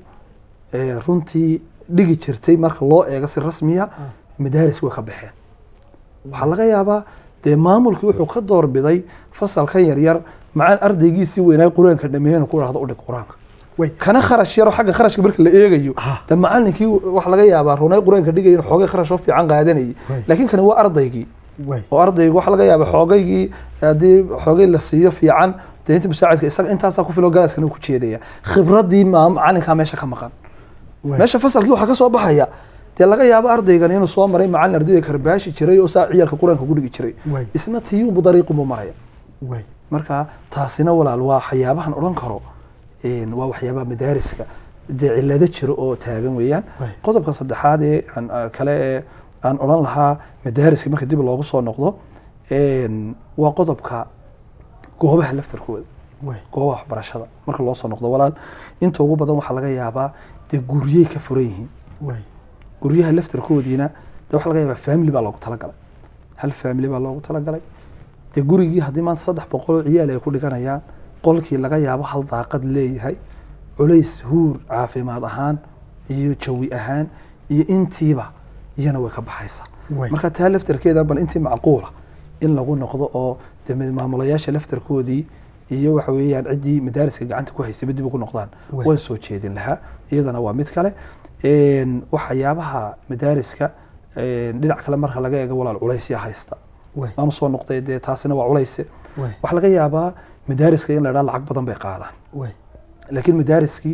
ee runtii dhigi jirtay marka loo eego si rasmiya madaaris way ka baxeen waxaa laga yaabaa dee maamulkii wuxuu ka doorbiday fasalkan yaryar maca ardaygiisii weynaa qur-aanka dhameeyana ku dhahdo udhig qur-aanka way kana kharash yaro xagga kharashka marka la eegayo Ah. de macalinkii waxa laga yaabaa runay qur-aanka dhigaya xoogay kharash oo fiican qaadanayay Way. laakiin kani waa ardaygii way oo ardaygu waxa laga yaaba xoogaygii haddii xoogay la siiyo fiican dee inta musaacidka isaga intaasaa ku filo galaaskana ku jeedaya khibradii maa macalinkaa meesha ka maqan way meesha fasalkii waxaa ka soo baxaya dee laga yaabo ardaygan inuu soo maray macalin ardayda karbaashi jiray oo saa ciyaalka qur-aanka ku dhigi jiray way isna tiyuunbu dariiqunbuu maraya way marka taasina walaal waa waxyaabahan odhan karo een, waa waxyaabaha madaariska dee cilado jiro oo taagan weeyaan Waay. qodobka saddexaad ee aan ah, kale ee aan odhan lahaa madaariska marka dib loogu soo noqdo een, waa qodobka goobaha laftarkooda way goobaha waxbarashada marka loo soo noqdo walaal inta ugu badan waxaa laga yaabaa dee guryey ka furan yihiin way guryaha laftarkoodiina de waxaa laga yaabaa family baa loogu talagalay hal family baa loogu talagalay dee gurigii haddii maanta saddex boqol oo ciyaal ay ku dhiganayaan qolkii laga yaabo hal daaqad leeyahay culays huur caafimaad ahaan iyo jawi ahaan iyo intiiba iyana way ka baxaysaa way marka taa laftarkeeda bal intii macquula in lagu noqdo oo de maamulayaasha laftarkoodii iyo waxa weeyaan ciddii madaariska gacanta ku haysay dib ugu noqdaan Waay. waan soo jeedin lahaa iyadana waa mid kale Een, waxyaabaha madaariska een, dhinac kale marka laga eego walaal culaysya haysta way aanu soo noqday dee taasina waa culayse way waxaa laga yaabaa madaariska in la dhaa lacag badan bay qaadaan way laakiin madaariskii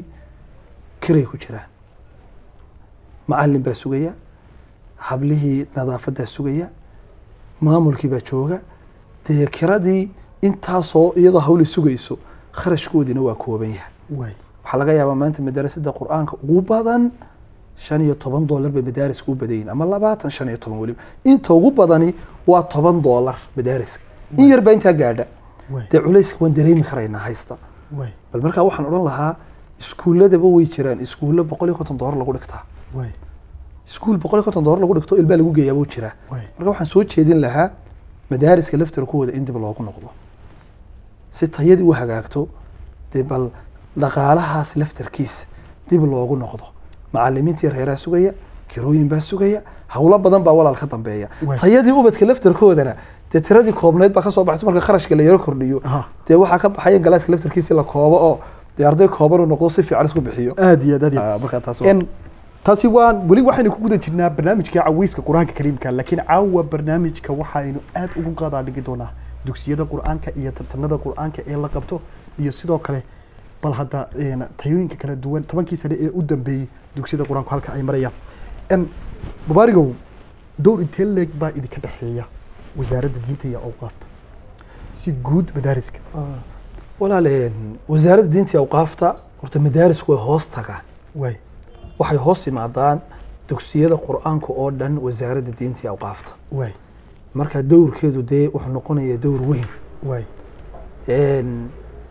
kiray ku jiraan macalin baa sugaya hablihii nadaafadaa sugaya maamulkii baa jooga dee kiradii intaasoo iyadoo hawli sugayso kharashkoodiina waa kooban yahay way waxaa laga yaabaa maanta madarasada qur-aanka ugu badan shan iyo toban doolar bay madaariska u badayin ama labaatan shan iyo toban weliba inta ugu badani waa toban doolar madaariska in yar baa intaa gaadha waay dee culayska waan dareemi karaynaa haysta waay bal markaa waxaan odhan lahaa iskuulladaba way jiraan iskuulla boqol iyo konton doolar lagu dhigtaa waay iskuul boqol iyo konton doolar lagu dhigto ilbaa lagu geeyaa buu jiraa waay marka waxaan soo jeedin lahaa madaariska laftarkooda in dib loogu noqdo si tayadii u hagaagto dee bal dhaqaalahaas laftarkiisa dib loogu noqdo macalimiintii reeraa sugaya kirooyin baa sugaya hawlo badan baa walaal ka dambeeya Waay. tayadii ubadka laftarkoodana dee tiradii koobneyd baa kasoo baxto marka kharashka la yaro kordhiyo aha dee waxaa ka baxaya in galaaska laftarkiisa la koobo oo dee arday kooban uu noqdo si fiican isku bixiyo aad iyo aad aad iyo aad Ah, marka taas waa- En, taasi waan weli waxaynu ku guda jirnaa barnaamijka caweyska qur-aanka kariimka laakiin caawa barnaamijka waxaynu aad ugu qaadaa dhigi doonaa dugsiyada qur-aanka iyo tartanada qur-aanka ee la qabto iyo sidoo kale bal hadda en, tayooyinka kala duwan tobankii sane ee u dambeeyey dugsiyada qur-aanku halka ay marayaan En, mubaarigow dowr intee leeg baa idinka dhexeeya wasaaradda diinta iyo awqaafta si guud madaariska Ah, walaaleen wasaaradda diinta iyo awqaafta horta madaarisku way hoos tagaan waay waxay hoos yimaadaan dugsiyada qur-aanka oo dhan wasaaradda diinta iyo awqaafta waay marka dowrkeedu dee wuxuu noqonayaa dowr weyn waay Een,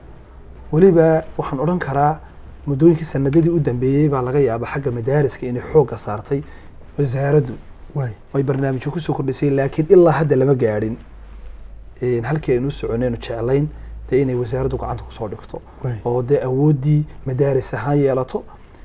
weliba waxaan odhan karaa muddooyinkii sanadadii u dambeeyey baa laga yaabaa xagga madaariska inay xoogga saartay wasaaraddu waay ay barnaamijyo kusoo kordhisay laakiin ilaa hadda lama gaadhin Een, halkii aynu u soconaynu jeclayn dee inay wasaaraddu gacanta kusoo dhigto waay oo dee awooddii madaaris ahaan yeelato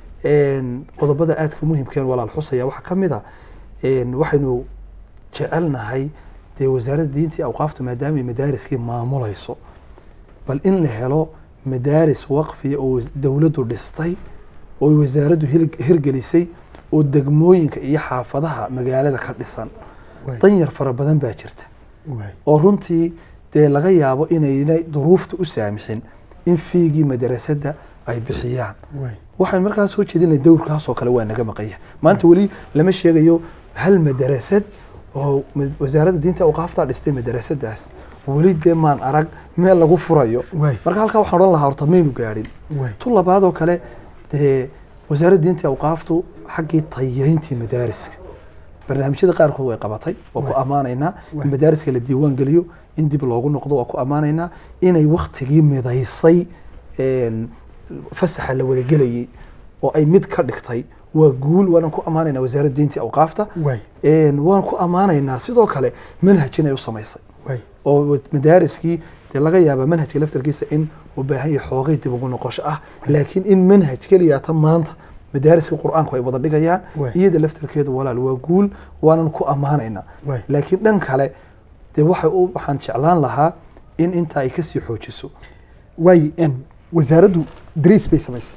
Een, qodobada aadka muhimkeen walaal xusaya waxaa ka mid a een, waxaynu jecelnahay dee wasaaradda diinta iyo awqaaftu maadaamay madaariskii maamulayso bal in la helo madaaris waqfiya oo was- dowladdu dhistay oo wasaaraddu hil- hirgelisay oo degmooyinka iyo xaafadaha magaalada ka dhisan waay danyar fara badan baa jirta waay oo runtii dee laga yaabo inaynay duruufta u saamixin in fiigii madrasadda ay bixiyaan waay waxaan markaa soo jeedinay dowrkaasoo kale waa naga maqanya maanta weli lama sheegayo hal madarasad oo ma- wasaaradda diinta awqaaftaa dhistay madarasadaas weli dee maan arag meel lagu furayo waay marka halkaa waxaan odhan lahaa horta maynu gaadhin waay tu labaadoo kale dee wasaaradda diinta iyo awqaaftu xaggii tayayntii madaariska barnaamijyada qaarkood way qabatay waa ku Waay. ammaanaynaa Waay. in madaariska la diiwaan geliyo in dib loogu noqdo waa ku ammaanaynaa inay waktigii midaysay een, fasaxa la wada gelayay oo ay mid ka dhigtay waa guul waanan ku ammaanaynaa wasaaradda diinta iyo awqaafta waay Een, waan ku ammaanaynaa sidoo kale manhaj inay u samaysay waay oo madaariskii dee laga yaaba manhajka laftarkiisa in uu baahan yahay xoogay dib ugu noqosho ah laakiin in manhaj keliyaata maanta madaariska qur-aanku ay wada dhigayaan Waay. iyada laftarkeedu walaal waa guul waanan ku ammaanaynaa waay laakiin dhan kale dee waxa u waxaan jeclaan lahaa in intaa ay kasii xoojiso waay en wasaaraddu dariis bay samaysay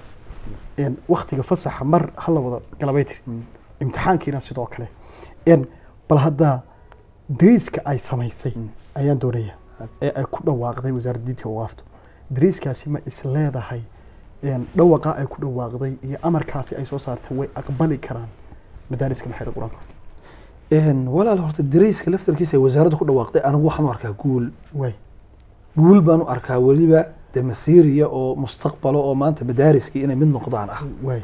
en waktiga fasaxa mar hala wada galabay tiri imtixaankiina sidoo kale en bal hadda dariiska ay samaysay Mm. ayaan doonaya ee ay ku dhawaaqday wasaaradda diinta iyo awqaaftu dariiskaasi ma is leedahay en dhawaqa ay ku dhawaaqday iyo amarkaasi ay soo saartay way aqbali karaan madaariska maxayda qur-aanka Een, walaal horta dareyska laftarkiisa ay wasaaraddu ku dhawaaqday anigu waxaan u arkaa guul waay guul baan u arkaa weliba de masiiriya oo mustaqbalo oo maanta madaariskii inay mid noqdaan ah waay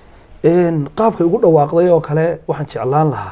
Een, qaabkay ugu dhawaaqday oo kale waxaan jeclaan lahaa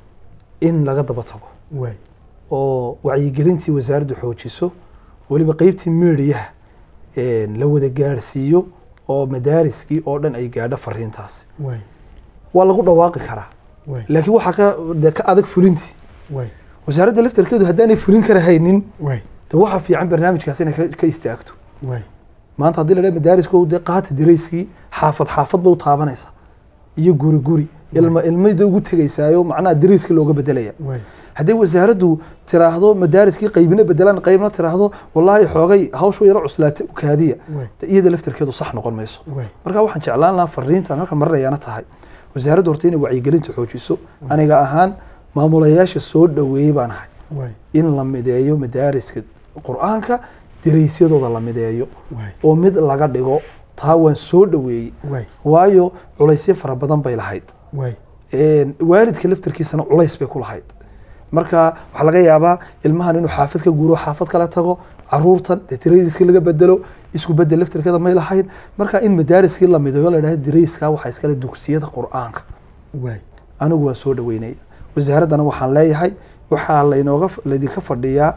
in laga daba tago waay oo wacyigelintii wasaaraddu xoojiso weliba qeybtii miidiyaha la wada gaadhsiiyo oo madaariskii oo dhan ay gaadho fariintaasi waay waa lagu dhawaaqi karaa waay laakiin waxaa ka dee ka adag fulintii waay wasaaradda laftarkeedu haddaanay fulin karahaynin waay de waxaa fiican barnaamijkaas inay ka- ka istaagto waay maanta haddii la dhaha madaarisko dee qaata darayskii xaafad xaafad ba u taabanaysa iyo guri guri ilma ilmayda ugu tegaysaayo macnaha darayska looga bedelaya waay haddii wasaaraddu tiraahdo madaariskii qaybina bedelaan qaybna tiraahdo wallaahi xoogay hawshu yaro cuslaatay u kaadiya waay de iyada laftarkeedu sax noqon mayso waay marka waxaan jeclaan lahaa fariintan halka marinayaana tahay wasaaraddu horta inay wacyigelinta xoojiso aniga ahaan maamulayaasha soo dhoweeyey baan ahay waay in la mideeyo madaariska qur-aanka daraysyadooda la mideeyo waay oo mid laga dhigo taa waan soo dhoweeyey waay waayo culaysyo fara badan bay lahayd waay Een, waalidka laftarkiisana culays bay ku lahayd marka waxaa laga yaabaa ilmahan inuu xaafad ka guuro xaafad kala tago caruurtan dee darayska laga bedelo isku bedel laftarkeeda may lahayn marka in madaariskii la mideeyo la dhaha darayska waxaa iskale dugsiyada qur-aanka waay anigu waan soo dhaweynaya wasaaraddana waxaan leeyahay waxaa laynooga laydinka fadhiyaa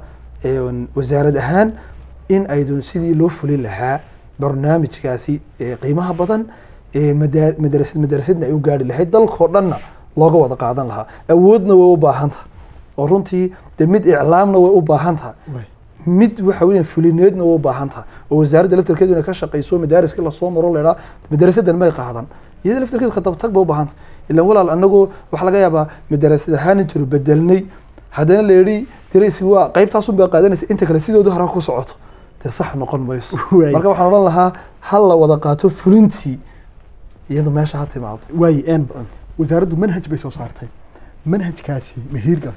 een, wasaarad ahaan in aydun sidii loo fulin lahaa barnaamijkaasi ee qiimaha badan ee madaa- madarasad madarasadna ay u gaari lahayd dalkoo dhanna looga wada qaadan lahaa awoodna way u baahan tahay oo runtii de mid iclaamna way u baahan tahay waay mid waxa weeyaan fulineedna way u baahan tahay oo wasaaradda laftarkeedu inay ka shaqayso madaariska lasoo maro leedhaa madarasadan may qaadan iyada laftarkeedu kadabatag bay u baahan tahay ilaan walaal anagoo waxaa laga yaabaa madarasad ahaan intaynu bedelnay haddana la yidhi daraysi waa qaybtaasun baa qaadanaysa inta kale sidoodu hore ku socoto dee sax noqon mayso Waay. marka waxaan odhan lahaa ha la wada qaato fulintii iyadu meesha ha timaado waay en wasaaraddu manhaj bay soo saartay manhajkaasi mahiirgal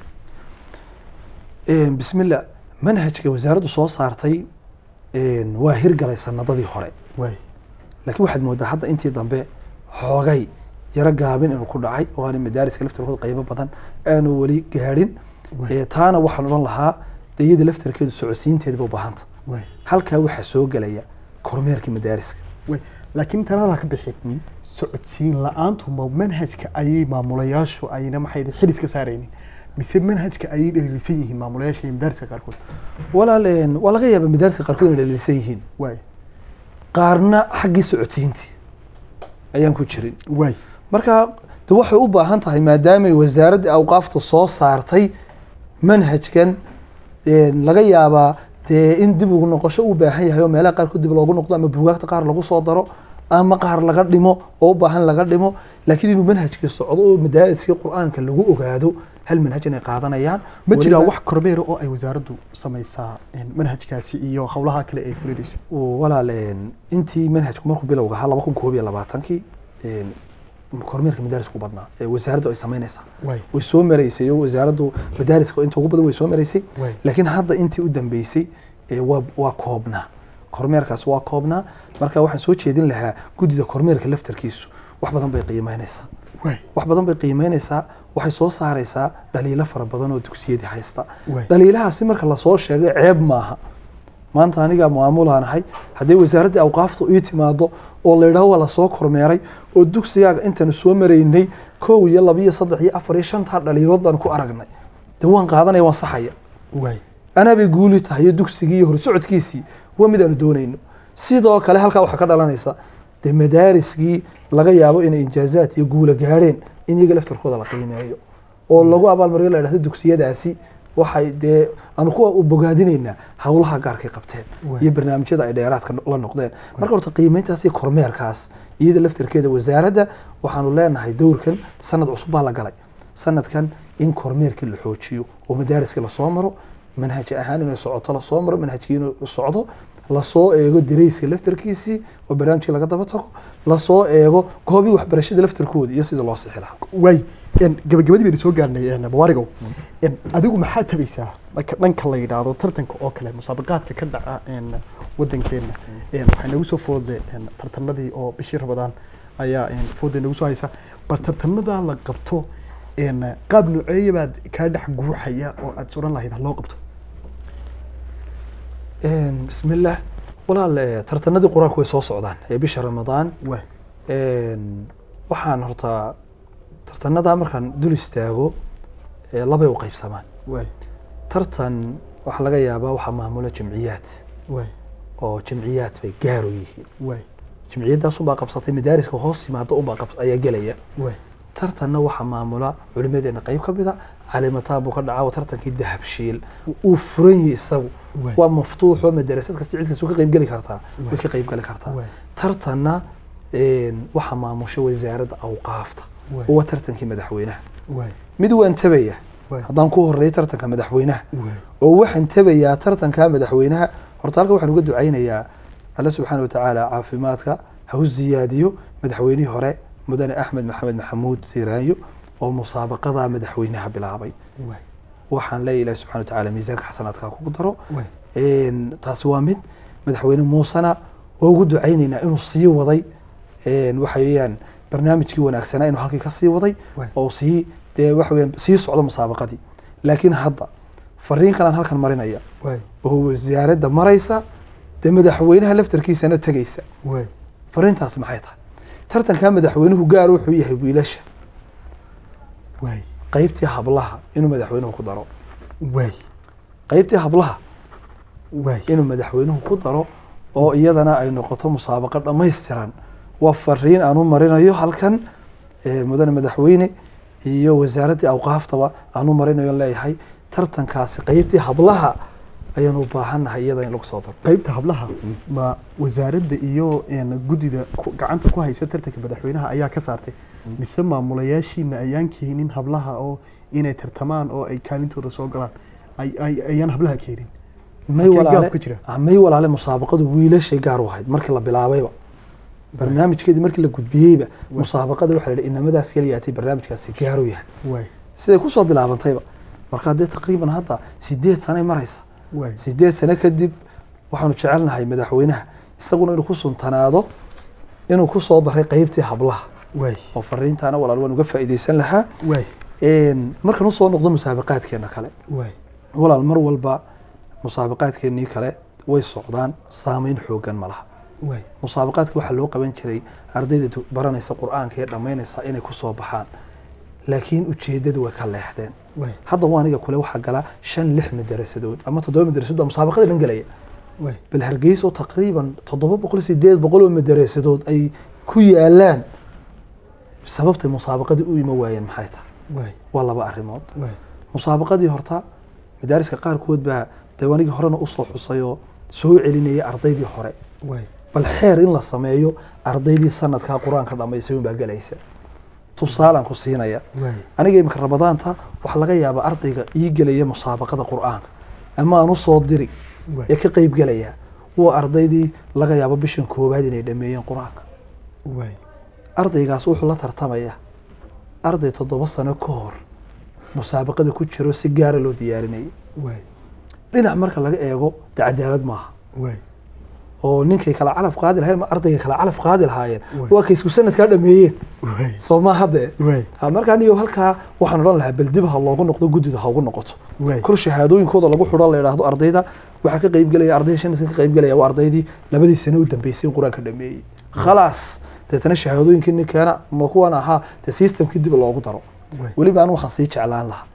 Een, bismillah manhajka wasaaraddu soo saartay een, waa hirgalay sanadadii hore waay laakiin waxaad moodaa hadda intii dambe xoogay yaro gaabin inuu ku dhacay oo aana madaariska laftarkooda qaybo badan aanu weli gaadhin waay Ee, taana waxaan odhan lahaa de iyada laftarkeedu socodsiinteeda ba u baahanta waay halkaa waxaa soo gelaya kormeerka madaariska waay laakiin tanada ka bixin Mm. socodsiin la-aantu ma manhajka ayay maamulayaashu ayna maxay xidis ka saaraynin mise manhajka ayay dhaliilisan yihiin maamulayaasha iyo madaariska qaarkood walaal een, waa laga yaabaa madaariska qaarkood inay dhaliilsan yihiin waay qaarna xaggii socodsiintii ayaan ku jirin waay marka de waxay u baahan tahay maadaamay wasaaradda awqaafta soo saartay manhajkan een, laga yaabaa dee in dib ugu noqosho u baahan yahay oo meelaha qaarkood dib loogu noqdo ama buugaagta qaar lagu soo daro ama qaar laga dhimo oo u baahan laga dhimo laakiin inuu manhajkii socdo oo madaariskii qur-aanka lagu ogaado hal manhaj inay qaadanayaan ma jiraa Weliba- wax kormeera oo ay wasaaraddu samaysaa en, manhajkaasi iyo howlaha kale ay fulinayso uu walaal een, intii manhajku markuu bilowga ahaa laba kun koob iyo labaatankii een, kormeerka madaarisku badnaa ee wasaaraddu ay samaynaysaa waay way soo maraysay oo wasaaraddu madaariska inta ugu badan way soo maraysay waay laakiin hadda intii u dambeysay ee waa waa koobnaa kormeerkaas waa koobnaa marka waxaan soo jeedin lahaa guddida kormeerka laftarkiisu wax badan bay qiimeynaysaa waay wax badan bay qiimeynaysaa waxay soo saaraysaa dhaliilo fara badan oo dugsiyadii haysta waay dhaliilahaasi marka lasoo sheegay ceeb maaha maanta anigaa maamulaanahay haddii wasaaraddii awqaaftu ii timaado oo la yidhaho waa lasoo kormeeray oo dugsigaaga intaanu soo maraynay kow iyo laba iyo saddex iyo afar iyo shantaa dhaliilood baan ku aragnay dee waan qaadanaya waan saxaya waay anaabay guuli tahay iyo dugsigii iyo horsocodkiisii waa mid aanu doonayno sidoo kale halkaa waxaa ka dhalanaysa dee madaariskii laga yaabo inay injaazaad iyo guula gaadheen in iyaga laftarkooda la qiimeeyo oo lagu abaalmariyo la dhahdo dugsiyadaasi waxay dee aanu ku bogaadinaynaa howlaha gaarkay qabteen Waay. iyo barnaamijyada ay dheeraadka la noqdeen marka horta qiimeyntaas iyo kormeerkaas iyada laftarkeeda wasaaradda waxaanu leenahay dowrkan sanad cusub baa la galay sanadkan in kormeerkii la xoojiyo oo madaariska lasoo maro manhaj ahaan inay socoto lasoo maro manhajkii inuu socdo lasoo eego darayska laftarkiisii oo barnaamijkii laga daba tago lasoo eego goobii waxbarashada laftarkooda iyo sida loo sixi lahaa waay en, gabagabadii baynu soo gaarnay en, mubaarigow En, adigu maxaa tabaysaa marka dhanka la yidhaahdo tartanka oo kale musaabaqaadka ka dhaca en, wadankeena En, waxaa nagu soo fooday en, tartanadii oo bishii rabadaan ayaa en, fooday nagu soo haysa bal tartanadaa la qabto en, qaab nooceeya baad kaa dhex guuxaya oo aad is odhan lahayd ha loo qabto bismillaah walaal eh, tartanadii qur-aanku way soo socdaan ee bisha ramadaan waay Een, waxaan horta tartanadaa markaan dul istaago ee labay u qaybsamaan waay tartan waxaa laga yaabaa waxaa maamula jamciyaad waay oo jamciyaad bay gaaro yihiin waay jamciyadaas unbaa qabsatay madaariska hoos yimaada unbaa qabs ayaa gelaya waay tartanna waxaa maamula culimadeena qayb ka mida calimataan buu ka dhacaa waa tartankii dahabshiil uu furan yahay isagu Waay. waa maftuux oo madarasad kasta cid kasta ka qayb geli kartaa way ka qayb geli kartaa Waay. tartanna een, waxaa maamusha wasaaradda awqaafta Waay. oo waa tartankii madaxweynaha waay mid waan tabaya Waay. haddaan ku horeeyo tartanka madaxweynaha waay oo waxaan tabayaa tartanka madaxweynaha horta halka waxaan uga ducaynayaa alle subxaana watacaala caafimaadka ha u ziyaadiyo madaxweynihii hore mudane axmed maxamed maxamuud siiraanyo oo musaabaqada madaxweynaha bilaabay waay waxaan leeyahay ilahi subxana watacaala miisaanka xasanaadka kugu daro waay Een, taasi waa mid madaxweyne muusena waa ugu ducaynaynaa inuu sii waday een, waxa weeyaan barnaamijkii wanaagsanaa inuu halkii ka sii waday Waay. oo sii dee waxa weeyaan sii socdo musaabaqadii laakiin hadda fariin kalaan halkan marinaya waay oo wasaaradda maraysa dee madaxweynaha laftarkiisana tegaysa waay fariintaasi maxay tahay tartankaa madaxweynuhu gaar wuxuu yahay wiilasha waay qaybtii hablaha inuu madaxweynuhu ku daro waay qaybtii hablaha waay inuu madaxweynuhu ku daro oo iyadana ay noqoto musaabaqo dhammaystiran waa fariin aan u marinayo halkan eh, mudane madaxweyne iyo wasaaraddii awqaaftaba aan u marinayo leeyahay tartankaasi qeybtii hablaha ayaan u baahannahay iyada in lagu soo daro qaybta hablaha ma wasaaradda iyo een, guddida ku- gacanta ku haysa tartanka madaxweynaha ayaa ka saartay mise maamulayaashiina ayaan keenin hablaha oo inay tartamaan oo ay kaalintooda soo galaan ay- ay- ayaan hablaha keenin may Halkee gaab walaale ku jira? ah, may walaale musaabaqadu wiilashay gaar u ahayd markii la bilaabayba barnaamijkeedii markii la gudbiyeyba musaabaqada waxaa la yidhi inamadaas keliyaatay barnaamijkaasi gaar u yahay waay siday kusoo bilaabantayba marka dee taqriiban hadda sideed sanay maraysa waay sideed sano kadib waxaanu jecelnahay madaxweynaha isaguna inuu ku suntanaado inuu ku soo daray qeybtii hablaha waay oo fariintaana walaal waan uga faa'iidaysan lahaa waay Een, markaan usoo noqdo musaabaqaadkeena kale waay walaal mar walba musaabaqaadkeenii kale way socdaan saameyn xoogan ma laha waay musaabaqaadka waxaa loo qaban jiray ardayda du- baranaysa qur-aanka ee dhammaynaysa inay ku soo baxaan laakiin ujeeddadu way ka leexdeen waay hadda waa aniga kule waxaa gala shan lix madarasadood ama toddoba madarasadood oo musaabaqada dhan gelaya waay bal hargeysa oo taqriiban toddoba boqol sideed boqol oo madarasadood ay ku yaalaan sababtay musaabaqadii u ima waayeen maxay tahay waay waa laba arrimood waay musaabaqadii horta madaariska qaarkood baa deewaanigii horena usoo xusay oo soo celinayay ardaydii hore waay bal xeer in la sameeyo ardaydii sanadkaa qur-aanka dhammaysay unbaa gelaysa tusaalaan ku siinaya waay aniga imika ramadaanta waxaa laga yaabaa ardayga ii gelaya musaabaqada qur-aanka ama aan usoo diri waay ee ka qeyb gelaya waa ardaydii laga yaabo bishan koowaad inay dhameeyeen qur-aanka waay ardaygaas wuxuu la tartamaya arday toddoba sano ka hor musaabaqada ku jiro si gaara loo diyaarinayay waay dhinac marka laga eego de cadaalad maaha waay oo ninkay kala calaf qaadi lahayen ma ardayga kala calaf qaadi lahaayeen Waay. waa kay isku sanadkaa dhameeyeen waay soo ma hadde waay Ha, markaa niyo halkaa waxaan odhan lahaa bal dib ha loogu noqdo guddida ha ugu noqoto waay kor shahaadooyinkooda lagu xidho la yidhaahdo ardayda waxaa ka qeyb gelaya ardayda shanadka ka qeyb gelaya waa ardaydii labadii sano u dambeysay in qur-aanka dhameeyey khalaas deetana shahaadooyinkii ninkeena ma kuwan ahaa dee systemkii dib loogu daro waay weliba anu waxaan sii jeclaan lahaa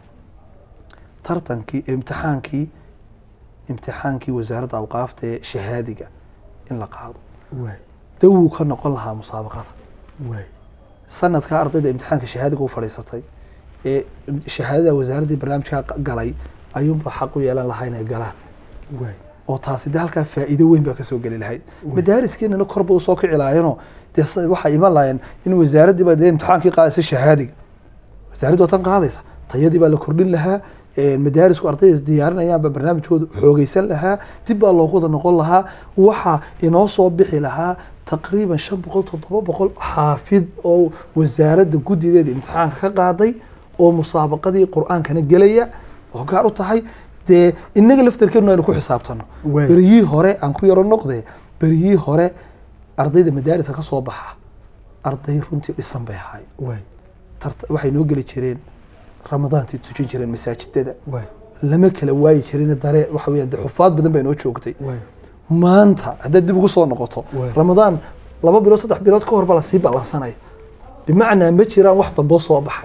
tartankii imtixaankii imtixaankii wasaaradda awqaafta ee shahaadiga in la qaado waay dawuu ka noqon lahaa musaabaqada waay sanadka ardayda imtixaanka shahaadiga u fadhiisatay ee shahaadada wasaaraddii barnaamijka galay ayuunba xaq u yeelan lahaa inay galaan waay oo taasi de halkaa faa'iido weyn baa kasoo geli lahayd madaariskeennana korba usoo kici lahaayeenoo dee s- waxay iman lahaayeen in wasaaraddii baa dee imtixaankii qaadaysa shahaadiga wasaaraddu waa tan qaadaysa tayadii baa la kordhin lahaa ee madaarisku ardayda diyaarinayaanba barnaamijkooda xoogeysan lahaa dib baa loogu wada noqon lahaa waxaa inoo soo bixi lahaa taqriiban shan boqol toddoba boqol xaafid oo wasaaradda guddideeda imtixaanka ka qaaday oo musaabaqadii qur-aankana gelaya oo gaar u tahay dee inaga laftarkeenu aynu ku xisaabtano Waay. beriyii hore aan ku yaro noqde beriyii hore ardayda madaariska ka soo baxa arday runtii dhisan bay ahaay waay tarta- waxay noo geli jireen ramadaantii tujin jireen masaajidada waay lama kala waayi jirin daree waxa weeyaan dee xufaad badan bay noo joogtay waay maanta haddaad dib ugu soo noqoto Waay. ramadaan laba bilood saddex bilood ka hor baa lasii ballansanaya bimacnaa ma jiraan wax damboo soo baxay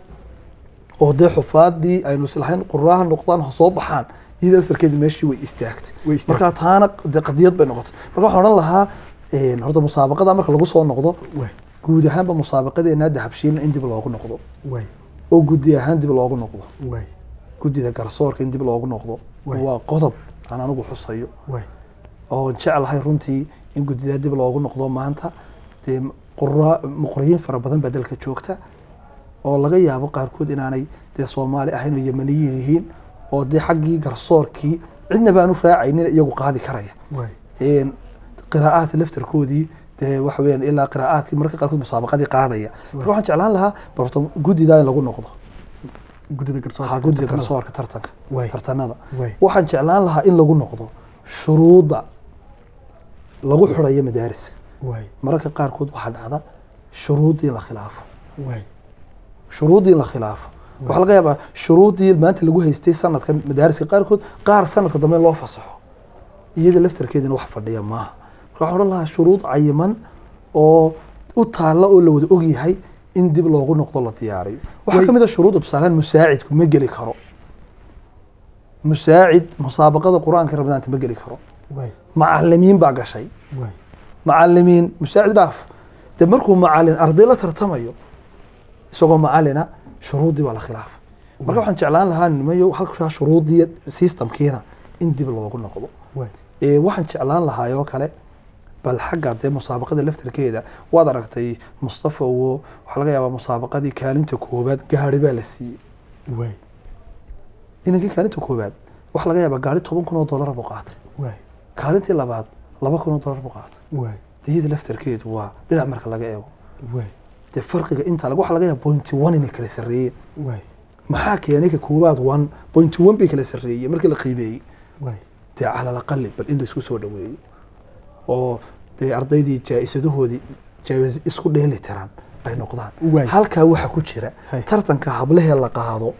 oo dee xufaadii aynu islahayn quraaha noqdaan ha soo baxaan iyada laftarkeedi meeshii way istaagtay Way istaagtay. markaa taana dee qadiyad bay noqotay marka waxaan odhan lahaa een, horta musaabaqada marka lagu soo noqdo waay guud ahaanba musaabaqadeena dahabshiilna in dib loogu noqdo waay oo guddi ahaan dib loogu noqdo waay guddida garsoorka in dib loogu noqdo Waay. waa qodob aan anigu xusayo waay oo jeclahay runtii in guddidaa dib loogu noqdo maanta dee qura muqriyiin fara badan baa dalka joogta oo laga yaabo qaarkood inaanay dee soomaali ahayn oo yemaniyiin yihiin oo dee xaggii garsoorkii cidna baanu raacaynin iyagu qaadi karaya waay een, qiraa'aadka laftarkoodii dee waxa weeyaan ilaa qiraa'aadkii marka qaarkood musaabaqadii qaadaya marka waxaan jeclaan lahaa bal horta guddidaa in lagu noqdo guddida garsoorka ha guddiga tartamada. garsoorka tartanka Waay. tartanada waay waxaan jeclaan lahaa in lagu noqdo shuruudda lagu xidhayo madaariska waay mararka qaarkood waxaa dhacda shuruuddii in la khilaafo waay shuruuddii in la khilaafo waxaa laga yaabaa shuruuddii maanta lagu haystay sanadkan madaariska qaarkood qaar sanadka dambe in loo fasaxo iyada laftarkeedina wax fadhiya maaha marka waxaan odhan lahaa shuruud cayiman oo u taalla oo la wada ogyahay in dib loogu noqdo la diyaariyo waxaa Way- ka mid a shuruudda tusaalehaan musaacidku ma geli karo musaacid musaabaqada qur-aanka ramadaanta ma geli karo waay macalimiin baa gashay waay macalimiin musaacid dhaaf de markuu macalin arday la tartamayo isagoo macalina shuruuddii baa la khilaafa marka waxaan jeclaan lahaa nimayo halkaa shuruuddii systemkiina in dib loogu noqdo waay Ee, waxaan jeclaan lahaa oo kale bal xagga dee musaabaqada laftarkeeda waad aragtay mustafa wo waxaa laga yaabaa musaabaqadii kaalinta koobaad gaari baa la siiyey waay inankii kaalinta koobaad waxaa laga yaabaa gaari toban kun oo dollar buu qaatay waay kaalintii labaad laba kun oo dollar buu qaatay waay diyada laftarkeedu waa dhinac marka laga eego waay dee farqiga inta lag waxaa laga yaaba pointy one inay kala sarreeyeen waay maxaa keenay ka koobaad one pointy one bay kala sarreeyeen markii la qiimeeyey waay dee cala alaqali bal in laisku soo dhaweeyo oo dee ardaydii jaa-isadahoodii jaawis isku dheeli tiran ay noqdaan Waay. halkaa waxaa ku jira Hay. tartanka hablahee la qaado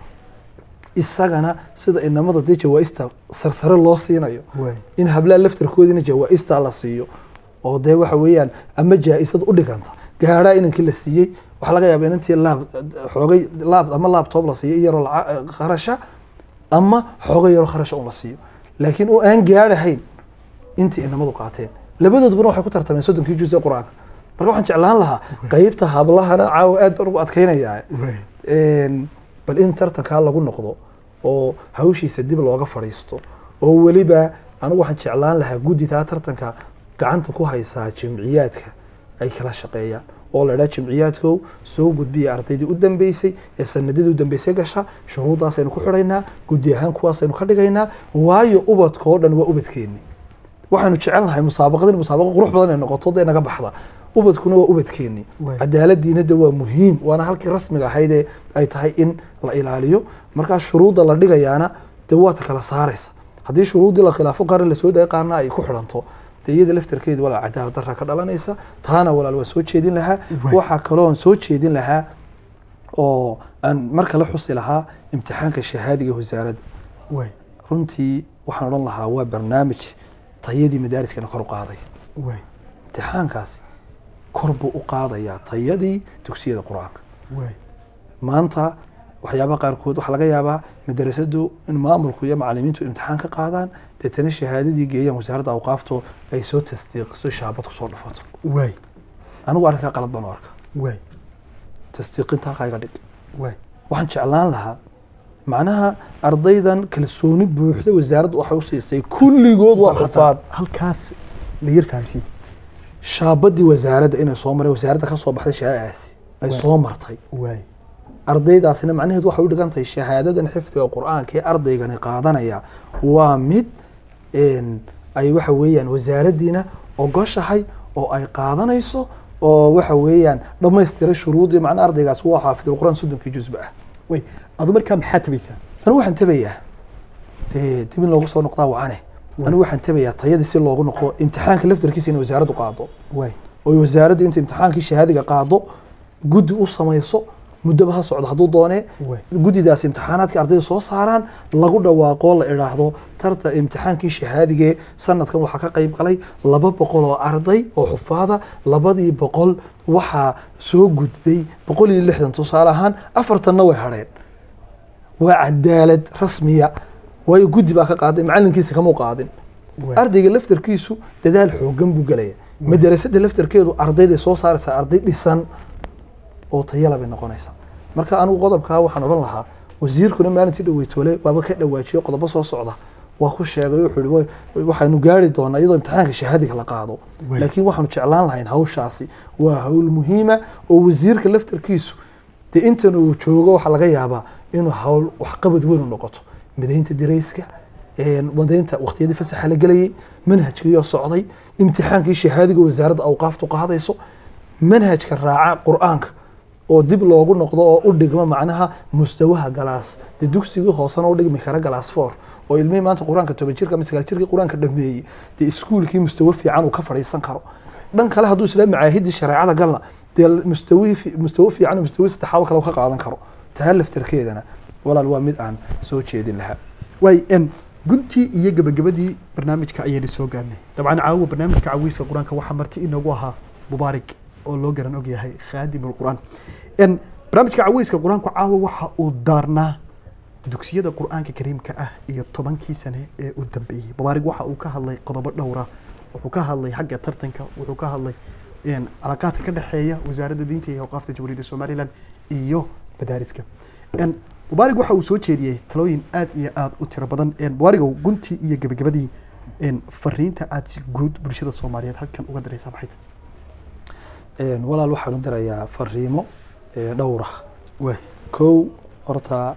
isagana sida inamada dee jawaa-ista sarsare loo siinayo waay in hablaha laftarkoodiina jawaa-ista la siiyo oo dee waxa weeyaan ama jaa-isad u dhiganta gaadhaa inankii la siiyey waxaa laga yaaba inantii laab xoogay laab ama laabtoob la siiyo iyaroo laca- kharasha ama xoogay yaroo kharasha un la siiyo laakiin oo aan gaadhahayn intii inamadu qaateen labadoodbana waxay ku tartameen soddonkii juz ee qur-aanka marka waxaan jeclaan lahaa qeybta hablahana caawa aad baan ugu adkaynayaa waay Een, bal in tartankaa lagu noqdo oo hawshiisa dib looga fadhiisto oo weliba anigu waxaan jeclaan lahaa guddidaa tartanka gacanta ku haysaa jimciyaadka ay kala shaqeeyaan oo la idhaha jimciyaadkow soo gudbiya ardaydii u dambeysay ee sanadadii u dambeysay gasha shuruuddaasaynu ku xidhaynaa guddi ahaan kuwaasaynu ka dhigaynaa waayo ubadka oo dhan waa ubadkeenni waxaanu jecel nahay musaabaqadin musaabaqo qurux badan ay noqoto dee naga baxda ubadkuna waa ubadkeenni Waay. cadaaladiina de waa muhiim waana halkii rasmiga ahayd ee ay tahay in la ilaaliyo markaa shuruudda la dhigayaana dee waa ta kala saaraysa haddii shuruuddii la khilaafo qaarna lasoo daya qaarna ay ku xidhanto dee iyada laftarkeeda walaal cadaalad darra ka dhalanaysa taana walaal waa soo jeedin lahaa Waay. waxaa kaloon soo jeedin lahaa oo aan mar kale xusi lahaa imtixaanka shahaadiga wasaaradda waay runtii waxaan odhan lahaa waa barnaamij tayadii madaariskana kor u qaaday waay imtixaankaasi kor buu u qaadayaa tayadii dugsiyada qur-aanka waay maanta waxyaabaha qaarkood waxaa laga yaabaa madarasadu in maamulku iyo macalimiintu imtixaan ka qaadaan deetana shahaadadii geeyaan wasaaradda awqaafto ay soo tasdiiqiso shaabad kusoo dhufato waay anigu arrinkaa qalad baan u arka waay tasdiiqinta halkaa iga dhig waay waxaan jeclaan lahaa macnaha ardaydan kalsooni buuxda wasaaraddu waxay u siisay kulligood waa xufaad halkaas la yar fahamsiin shaabadii wasaaradda inay soo maray wasaaradda ka soo baxday shahaadaasi ay Waay. soo martay waay ardaydaasina macnaheedu waxay u dhigan tahay shahaadadan xifdiga qur-aanka ee ardaygani qaadanaya waa mid een, ay waxa weeyaan wasaaraddiina ogoshahay oo ay qaadanayso oo waxa weeyaan dhammaystiray shuruudii macnaa ardaygaas waa xaafidul qur-aan soddonkii jusba ah waay adu markaa maxaa tabaysaa anigu waxaan tabayaa dee dib in loogu soo noqdaa wacane anigu waxaan tabayaa tayadii si loogu noqdo imtixaanka laftarkiisa inay wasaaraddu qaado waay oo wasaaradda inta imtixaankii shahaadiga qaado guddi u samayso muddaba ha socdo hadduu doonee waay guddidaas imtixaanaadka ardayda soo saaraan lagu dhawaaqo la idhaahdo tarta imtixaankii shahaadigee sanadkan waxaa ka qayb galay laba boqol oo arday oo xufaada labadii boqol waxaa soo gudbay boqol iyo lixdan tusaale ahaan afartanna way hadheen waa cadaalad rasmiya waayo guddi baa ka qaaday macalinkiisa kamuu qaadin waay ardayga laftarkiisu dadaal xoogan buu gelaya madarasada laftarkeedu ardayday soo saaraysaa arday dhisan oo tayala bay noqonaysaa marka anigu qodobkaa waxaan odhan lahaa wasiirkuna maalintii dhaweytoole waaba ka dhawaajiyo qodobo soo socda waa ku sheegay wuxuu yihi "Wa- waxaanu gaari doonaa iyadoo imtixaanka shahaadiga la qaado Waay. laakiin waxaanu jeclaan lahayn hawshaasi waa hawl muhiima oo wasiirka laftarkiisu dee intan uu joogo waxaa laga yaabaa inuu hawl waxqabad weyn u noqoto midaynta dirayska een, midaynta waqtiyadii fasaxa la gelayay manhajkiiyoo socday imtixaankii shahaadiga wasaaradda awqaaftu qaadayso manhajka raaca qur-aanka oo dib loogu noqdo oo u dhigmo macnaha mustawaha galaas dee dugsigii hoosena u dhigmi kara galaas four oo ilmihii maanta qur-aanka toban jirka ama sagaal jirkii qur-aanka dhameeyey dee iskuulkii mustawa fiican uu ka fadhiisan karo dhan kale hadduu isla macaahidii shareecada galna dee mustawi mustawa fiican oo mustawi saddexaad kale uu ka qaadan karo taa laftarkeedana walaal waa mid aan soo jeedin lahaa waay n guntii iyo gabagabadii barnaamijka ayaynu soo gaarnay dabcan caawa barnaamijka cawiiska qur-aanka waxaa marti inoogu ahaa mubaarig oo loo garan og yahay khaadim alqur'aan n barnaamijka cawiiska qur-aanku caawa waxa uu daarnaa dugsiyada qur-aanka kariimka ah iyo tobankii sane ee u dambeeyey mubaarig waxa uu ka hadlay qodobo dhowra wuxuu ka hadlay xagga tartanka wuxuu ka hadlay een, calaaqaadka ka dhexeeya wasaaradda diinta iyo awqaafta jamhuuriyadda somalilan iyo madaariska Een, mubaarig waxa uu soo jeediyey talooyin aad iyo aad u tiro badan Een, mubaarigow guntii iyo gebagabadii een, fariinta aad si guud bulshada soomaaliyeed halkan uga daraysaa maxay tahay Een, walaal waxaan u dirayaa fariimo ee, dhowr ah waay kow horta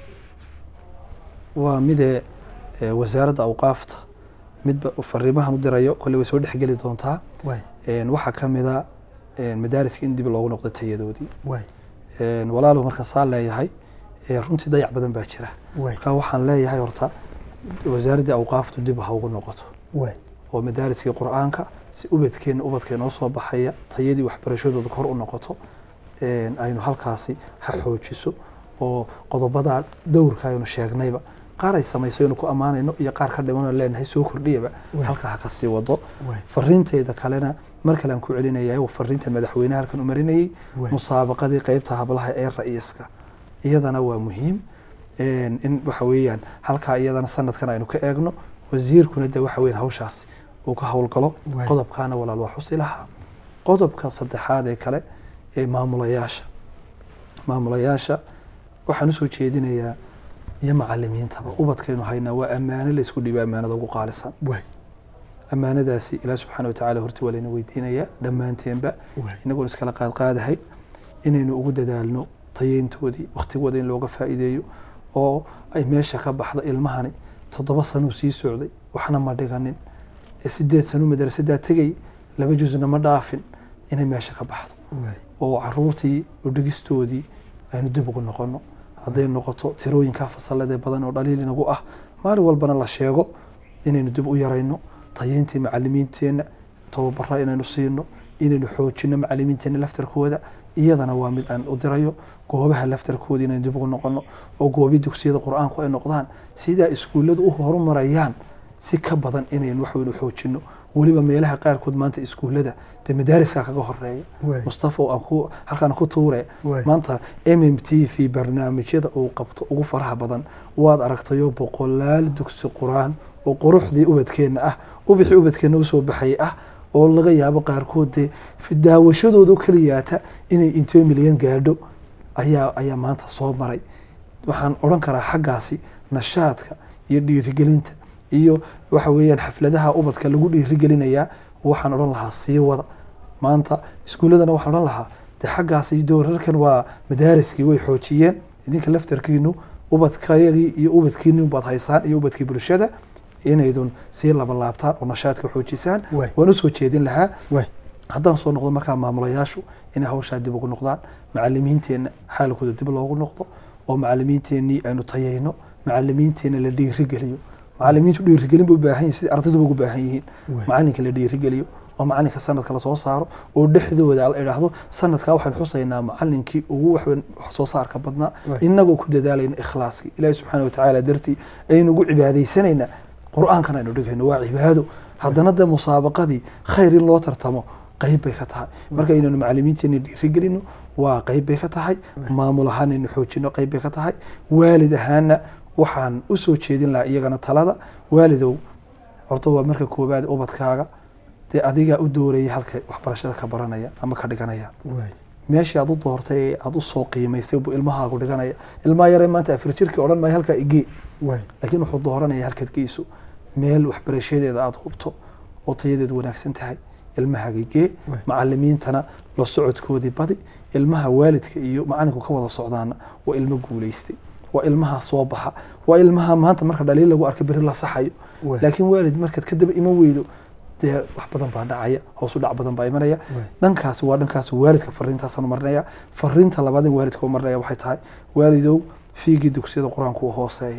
waa midee ee, wasaaradda awqaafta midba fariimahan u dirayo kolley way soo dhexgeli doontaa waay Een, waxaa ka mid a een, madaariska in dib loogu noqdo tayadoodii waay Een, walaalow marka saa leeyahay ee, runtii dayac badan baa jira waay marka waxaan leeyahay horta wasaaraddii awqaaftu dib ha ugu noqoto waay oo madaariskii qur-aanka si ubadkeenna ubadkeen oo soo baxaya tayadii waxbarashadooda kor u noqoto een, aynu halkaasi ha xoojiso oo qodobada dowrka aynu sheegnayba qaar ay samayso aynu ku ammaanayno iyo qaar ka dhimanoo leenahay soo kordhiyaba Waay. halka ha ka sii wado waay fariintayda kalena mar kale aan ku celinaya oo fariinta madaxweynaha halkan u marinayay Waay. musaabaqadii qeybta hablaha ee ra'iiska iyadana waa muhiim Een, in waxa weeyaan halkaa iyadana sanadkan aynu ka eegno wasiirkuna de waxa weeyaan hawshaasi uu ka howlgalo Waay. qodobkaana walaal waa xusi lahaa qodobka saddexaad ee kale ee maamulayaasha maamulayaasha waxaan usoo jeedinayaa iyo macalimiintaba ubadkaynu haynaa waa ammaano la isku dhiiba ammaanada ugu qaalisan waay ammaanadaasi ilaah subxaana watacaala horti waa layna weydiinayaa dhammaanteenba waay inagoon iskala qaadqaadahay inaynu ugu dadaalno tayeyntoodii waktigooda in looga faa'iideeyo oo ay meesha ka baxda ilmahani toddoba sanuu sii socday waxna ma dhiganin ee sideed sanuu madrasadaa tegay laba jusna ma dhaafin inay meesha ka baxdo waay oo caruurtii udhigistoodii aynu dib ugu noqono hadday noqoto tirooyinkaa fasalladee badan oo dhaliil inagu ah maalin walbana la sheego inaynu dib u yarayno tayeyntii macalimiinteenna tababara inaynu siino inaynu xoojino macalimiinteenna laftarkooda iyadana waa mid aan u dirayo goobaha laftarkooda inaynu dib ugu noqono oo goobi dugsiyada qur-aanku ay noqdaan sidaa iskuulladu u horumarayaan si ka badan inaynu waxweynu xoojino weliba meelaha qaarkood maanta iskuullada dee madaariska kaga horeeya Waay. mustafa oo aan ku halkaan ku tuure Waay. maanta m m t v barnaamijyada uu qabto ugu faraha badan waad aragtayo boqolaal dugsi qur-aan oo quruxdii ubadkeenna ah ubixii ubadkeenna usoo baxayay ah oo laga yaabo qaarkood dee fi- daawashadooda u keliyaata inay intee milyan gaadho ayaa ayaa maanta soo maray waxaan odhan karaa xaggaasi nashaadka iyo dhiirigelinta iyo waxa weeyaan xafladaha ubadka lagu dhiirigelinayaa waxaan odhan lahaa sii wada maanta iskuulladana waxaan odhan lahaa de xaggaasi doorarkan waa madaariskii way xoojiyeen idinka laftarkiinu ubadkayagii iyo ubadkiini baad haysaan iyo ubadkii bulshada inaydun sii labalaabtaan oo nashaadka xoojisaan Waay. waan usoo jeedin lahaa waay haddaan soo noqdo markaa maamulayaashu inay hawshaa dib ugu noqdaan macalimiinteenna xaalkooda dib loogu noqdo oo macalimiinteennii aynu tayayno macalimiinteenna la dhiirigeliyo macalimiintu dhiirigelin bay u baahan yihin sidai ardayduba ugu baahan yihiin Waay. macalinka la dhiirigeliyo oo macalinka sanadka lasoo saaro oo dhexdooda la idhaahdo sanadkaa waxaan xusaynaa macalinkii ugu waxweyn wax soo saarka badnaa Waay. inagoo ku dadaalayna ikhlaaskii ilaahi subxaana watacaala dartii aynu ugu cibaadaysanaynaa qur-aankan aynu dhigayno waa cibaado haddana de musaabaqadii khayr in loo tartamo qeyb bay ka tahay marka inaynu macalimiinteena dhiirigelino waa qeyb bay ka tahay maamul ahaan aynu xoojino qeyb bay ka tahay waalid ahaana waxaan usoo jeedin lahaa iyagana talada waalidow horta waa marka koowaad ubadkaaga dee adigaa u doorayay halka waxbarashada ka baranaya ama ka dhiganaya waay meeshii aad u doortay ee aad usoo qiimaysay buu ilmahaagu dhiganaya ilmaha yaree maanta afar jirkii odhan maayo halkaa igee waay laakiin wuxuu dooranaya halkaad geyso meel waxbarashadeeda aada hubto oo tayadeedu wanaagsan tahay ilmahaaga gee Waay. macalimiintana la socodkoodii badi ilmaha waalidka iyo macalinku ka wada socdaana waa ilmo guulaystay waa ilmaha soo baxa waa ilmaha maanta marka dhaliil lagu arka beri la saxayo Waay. laakiin waalid markaad ka daba iman weydo dee wax badan baa dhacaya hoos u dhac badan baa imanaya Waay. dhankaasi waa dhankaas waalidka fariintaasaan marinaya fariinta labaad in waalidka u marinaya waxay tahay waalidow fiigii dugsiyada qur-aanku u hooseeya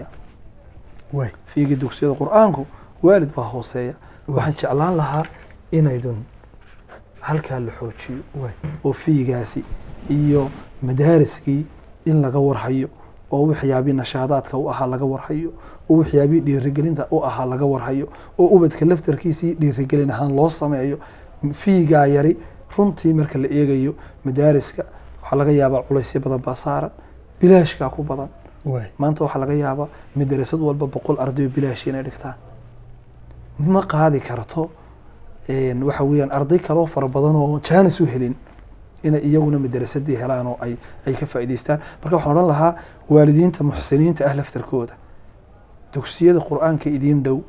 waay fiigii dugsiyada qur-aanku waalid waa hooseeya waxaan jeclaan lahaa inaydun halkaa la xoojiyo waay oo fiigaasi iyo madaariskii in laga warhayo oo waxyaabii nashaadaadka u ahaa laga warhayo oo waxyaabii dhiirigelinta u ahaa laga warhayo oo ubadka laftarkiisii dhiirigelin ahaan loo sameeyo fiigaa yari runtii marka la eegayo madaariska waxaa laga yaabaa culaysyo badan baa saaran bilaashkaa ku badan waay maanta waxaa laga yaabaa madarasad walba boqol ardayo bilaashi inay dhigtaan ma qaadi karto een, waxa weeyaan arday kaloo fara badan oo jaanis u helin inay iyaguna madarasadii helaan oo ay ay ka faa'iidaystaan marka waxaan odhan lahaa waalidiinta muxsiniinta ah laftarkooda dugsiyada qur-aanka idiin dhow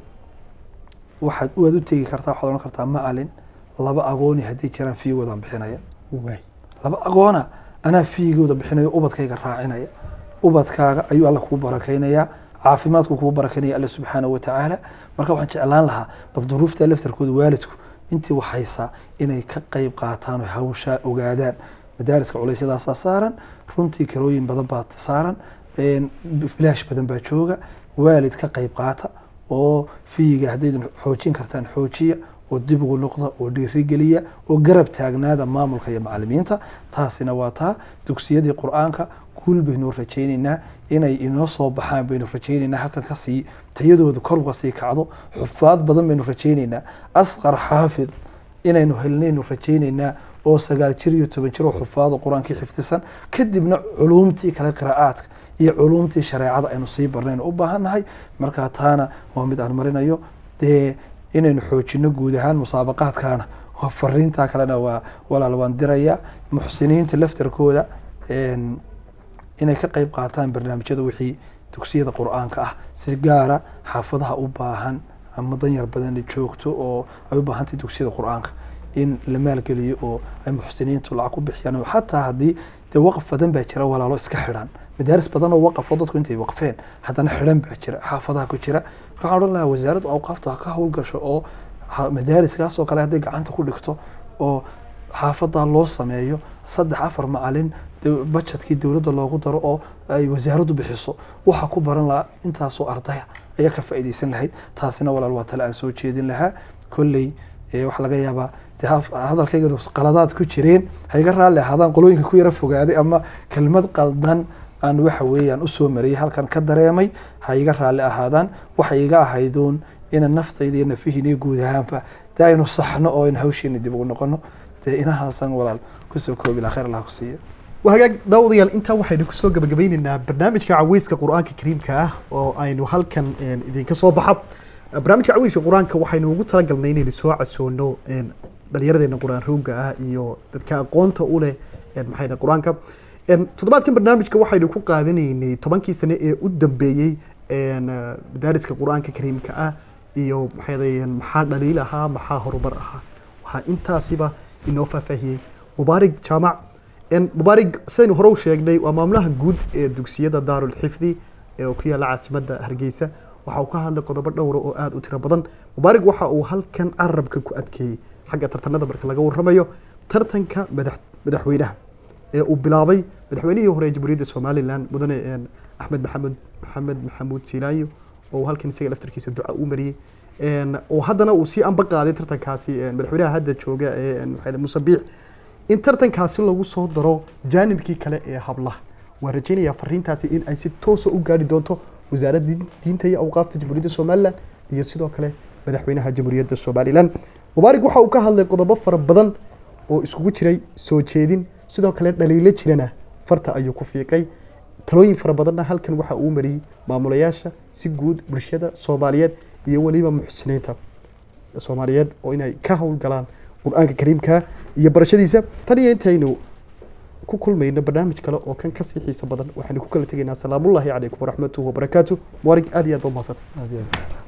waxaad waad u tegi kartaa waxaad odhan kartaa macalin laba agooni haddii jiraan fiigoodaan bixinaya waay laba agoona anaa fiigooda bixinayo ubadkayga raacinaya ubadkaaga ayuu alla kuu barakaynayaa caafimaadku kuu barakaynaya alla subxaanahu watacaala marka waxaan jeclaan lahaa bal duruufta laftarkooda waalidku intii waxaysaa inay ka qayb qaataan oo hawshaa ogaadaan madaariska culeysyadaasaa saaran runtii karooyin badan baa saaran een, bilaash badan baa jooga waalid ka qayb qaata oo fiiga haddaydan xoojin kartaan xoojiya oo dib ugu noqda oo dhiirigeliya oo garab taagnaada maamulka iyo macalimiinta taasina waa taa dugsiyadii qur-aanka guul baynu rajaynaynaa inay inoo soo baxaan baynu rajaynaynaa halkan kasii tayadoodu kor uga sii kacdo xufaad badan baynu rajaynaynaa asqar xaafid inaynu helnaynu rajaynaynaa oo sagaal jir iyo toban jir oo xufaado qur-aankii xifdisan kadibna culuumtii kale qiraa'aadka iyo culuumtii shareecada aynu sii barnaynu u baahannahay marka taana waa mid aan marinayo dee inaynu xoojino guud ahaan musaabaqaadkaana waa fariintaa kalena waa walaal waan diraya muxsiniinta laftarkooda een, inay ka qayb qaataan barnaamijyada wixii dugsiyada qur-aanka ah si gaara xaafadaha u baahan ama danyar badan joogto oo ay u baahantahay dugsiyada qur-aanka in la maalgeliyo oo ay muxsiniintu lacag ku bixiyaan xataa haddii dee waqaf badan baa jira walaalo iska xidhan madaaris badan oo waqafo dadku intay waqfeen haddana xidhan baa jira xaafadaha ku jira marka waxaan odhan lahaa wasaaradda awqaafta ha ka howlgasho oo ha- madaariskaas oo kale hadday gacanta ku dhigto oo xaafadaa loo sameeyo saddex afar macalin de- bajetkii dowladda loogu daro oo ay wasaaraddu bixiso waxa ku baran lahaa intaasoo ardaya ayaa ka faa'iidaysan lahayd taasina walaal waa tale aan soo jeedin lahaa kolley ee waxaa laga yaabaa dee haf- hadalkayga qaladaad ku jireen ha iga raalli ahaadaan qolooyinka ku yara fogaaday ama kelmad qaldan aan waxa weeyaan usoo mariyay halkan ka dareemay ha iga raalli ahaadaan waxay iga ahayduun ina naftayda iyo nafihiina iyo guud ahaanba dee aynu saxno oo aynu hawsheena dib ugu noqono dee inahaasan walaal kusoo koobi laha khayr allah ku siiya wahagaag daawadayaal intaa waxaynu kusoo gabagabeyneynaa barnaamijka caweyska qur-aanka kariimka ah oo aynu halkan een, idinka soo baxa barnaamijka caweyska qur-aanka waxaynu ugu talagalnay inaynu soo casoono een, dhallinyaradeena qur-aan rooga ah iyo dadka aqoonta u leh een, maxay dhahay qur-aanka Een, toddobaadkan barnaamijka waxaynu ku qaadanaynay tobankii sane ee u dambeeyey een, eh, madaariska qur-aanka kariimka ah iyo maxay dhahay maxaa dhaliil ahaa maxaa horumar ahaa waxaa intaasiba inoo faahfaahiyey mubaarig jaamac En mubaarig sidaynu hore u sheegnay waa maamulaha guud ee dugsiyada daarul xifdi ee uu ku yaalla caasimadda hargeysa waxa uu ka hadlay qodobo dhowra oo aada u tiro badan mubaarig waxa uu halkan carabka ku adkeeyey xagga tartanada marka laga warramayo tartanka madax madaxweynaha ee uu bilaabay madaxweynihii hore ee jamhuuriyadda somalilan mudane een, axmed maxamed maxamed maxamuud silaayo oo uu halkan isaga laftarkiisa duca u mariyey Een, oo haddana uu sii anba qaaday tartankaasi een, madaxweynaha hadda jooga ee een, maxay ahayd, muuse biix in tartankaasi lagu soo daro jaanibkii kale ee hablaha waan rajaynayaa fariintaasi in ay si toosa u gaari doonto wasaaradda diinta iyo awqaafta jamhuuriyadda somalilan iyo sidoo kale madaxweynaha jamhuuriyadda somalilan mubaarig waxa uu ka hadlay qodobo fara badan oo iskugu jiray soo jeedin sidoo kale dhaliilo jirana farta ayuu ku fiiqay talooyin fara badanna halkan waxa uu mariyey maamulayaasha si guud bulshada soomaaliyeed iyo weliba muxsiniinta soomaaliyeed oo inay ka howlgalaan qur-aanka kariimka iyo barashadiisa tan iyo intaynu ku kulmayno barnaamij kale oo kan kasii xiiso badan waxaynu ku kala tegaynaa salaamullaahi calaykum waraxmatuhu wabarakaatu muwarig aad iyo aad ba umahadsantahay aad iyo aad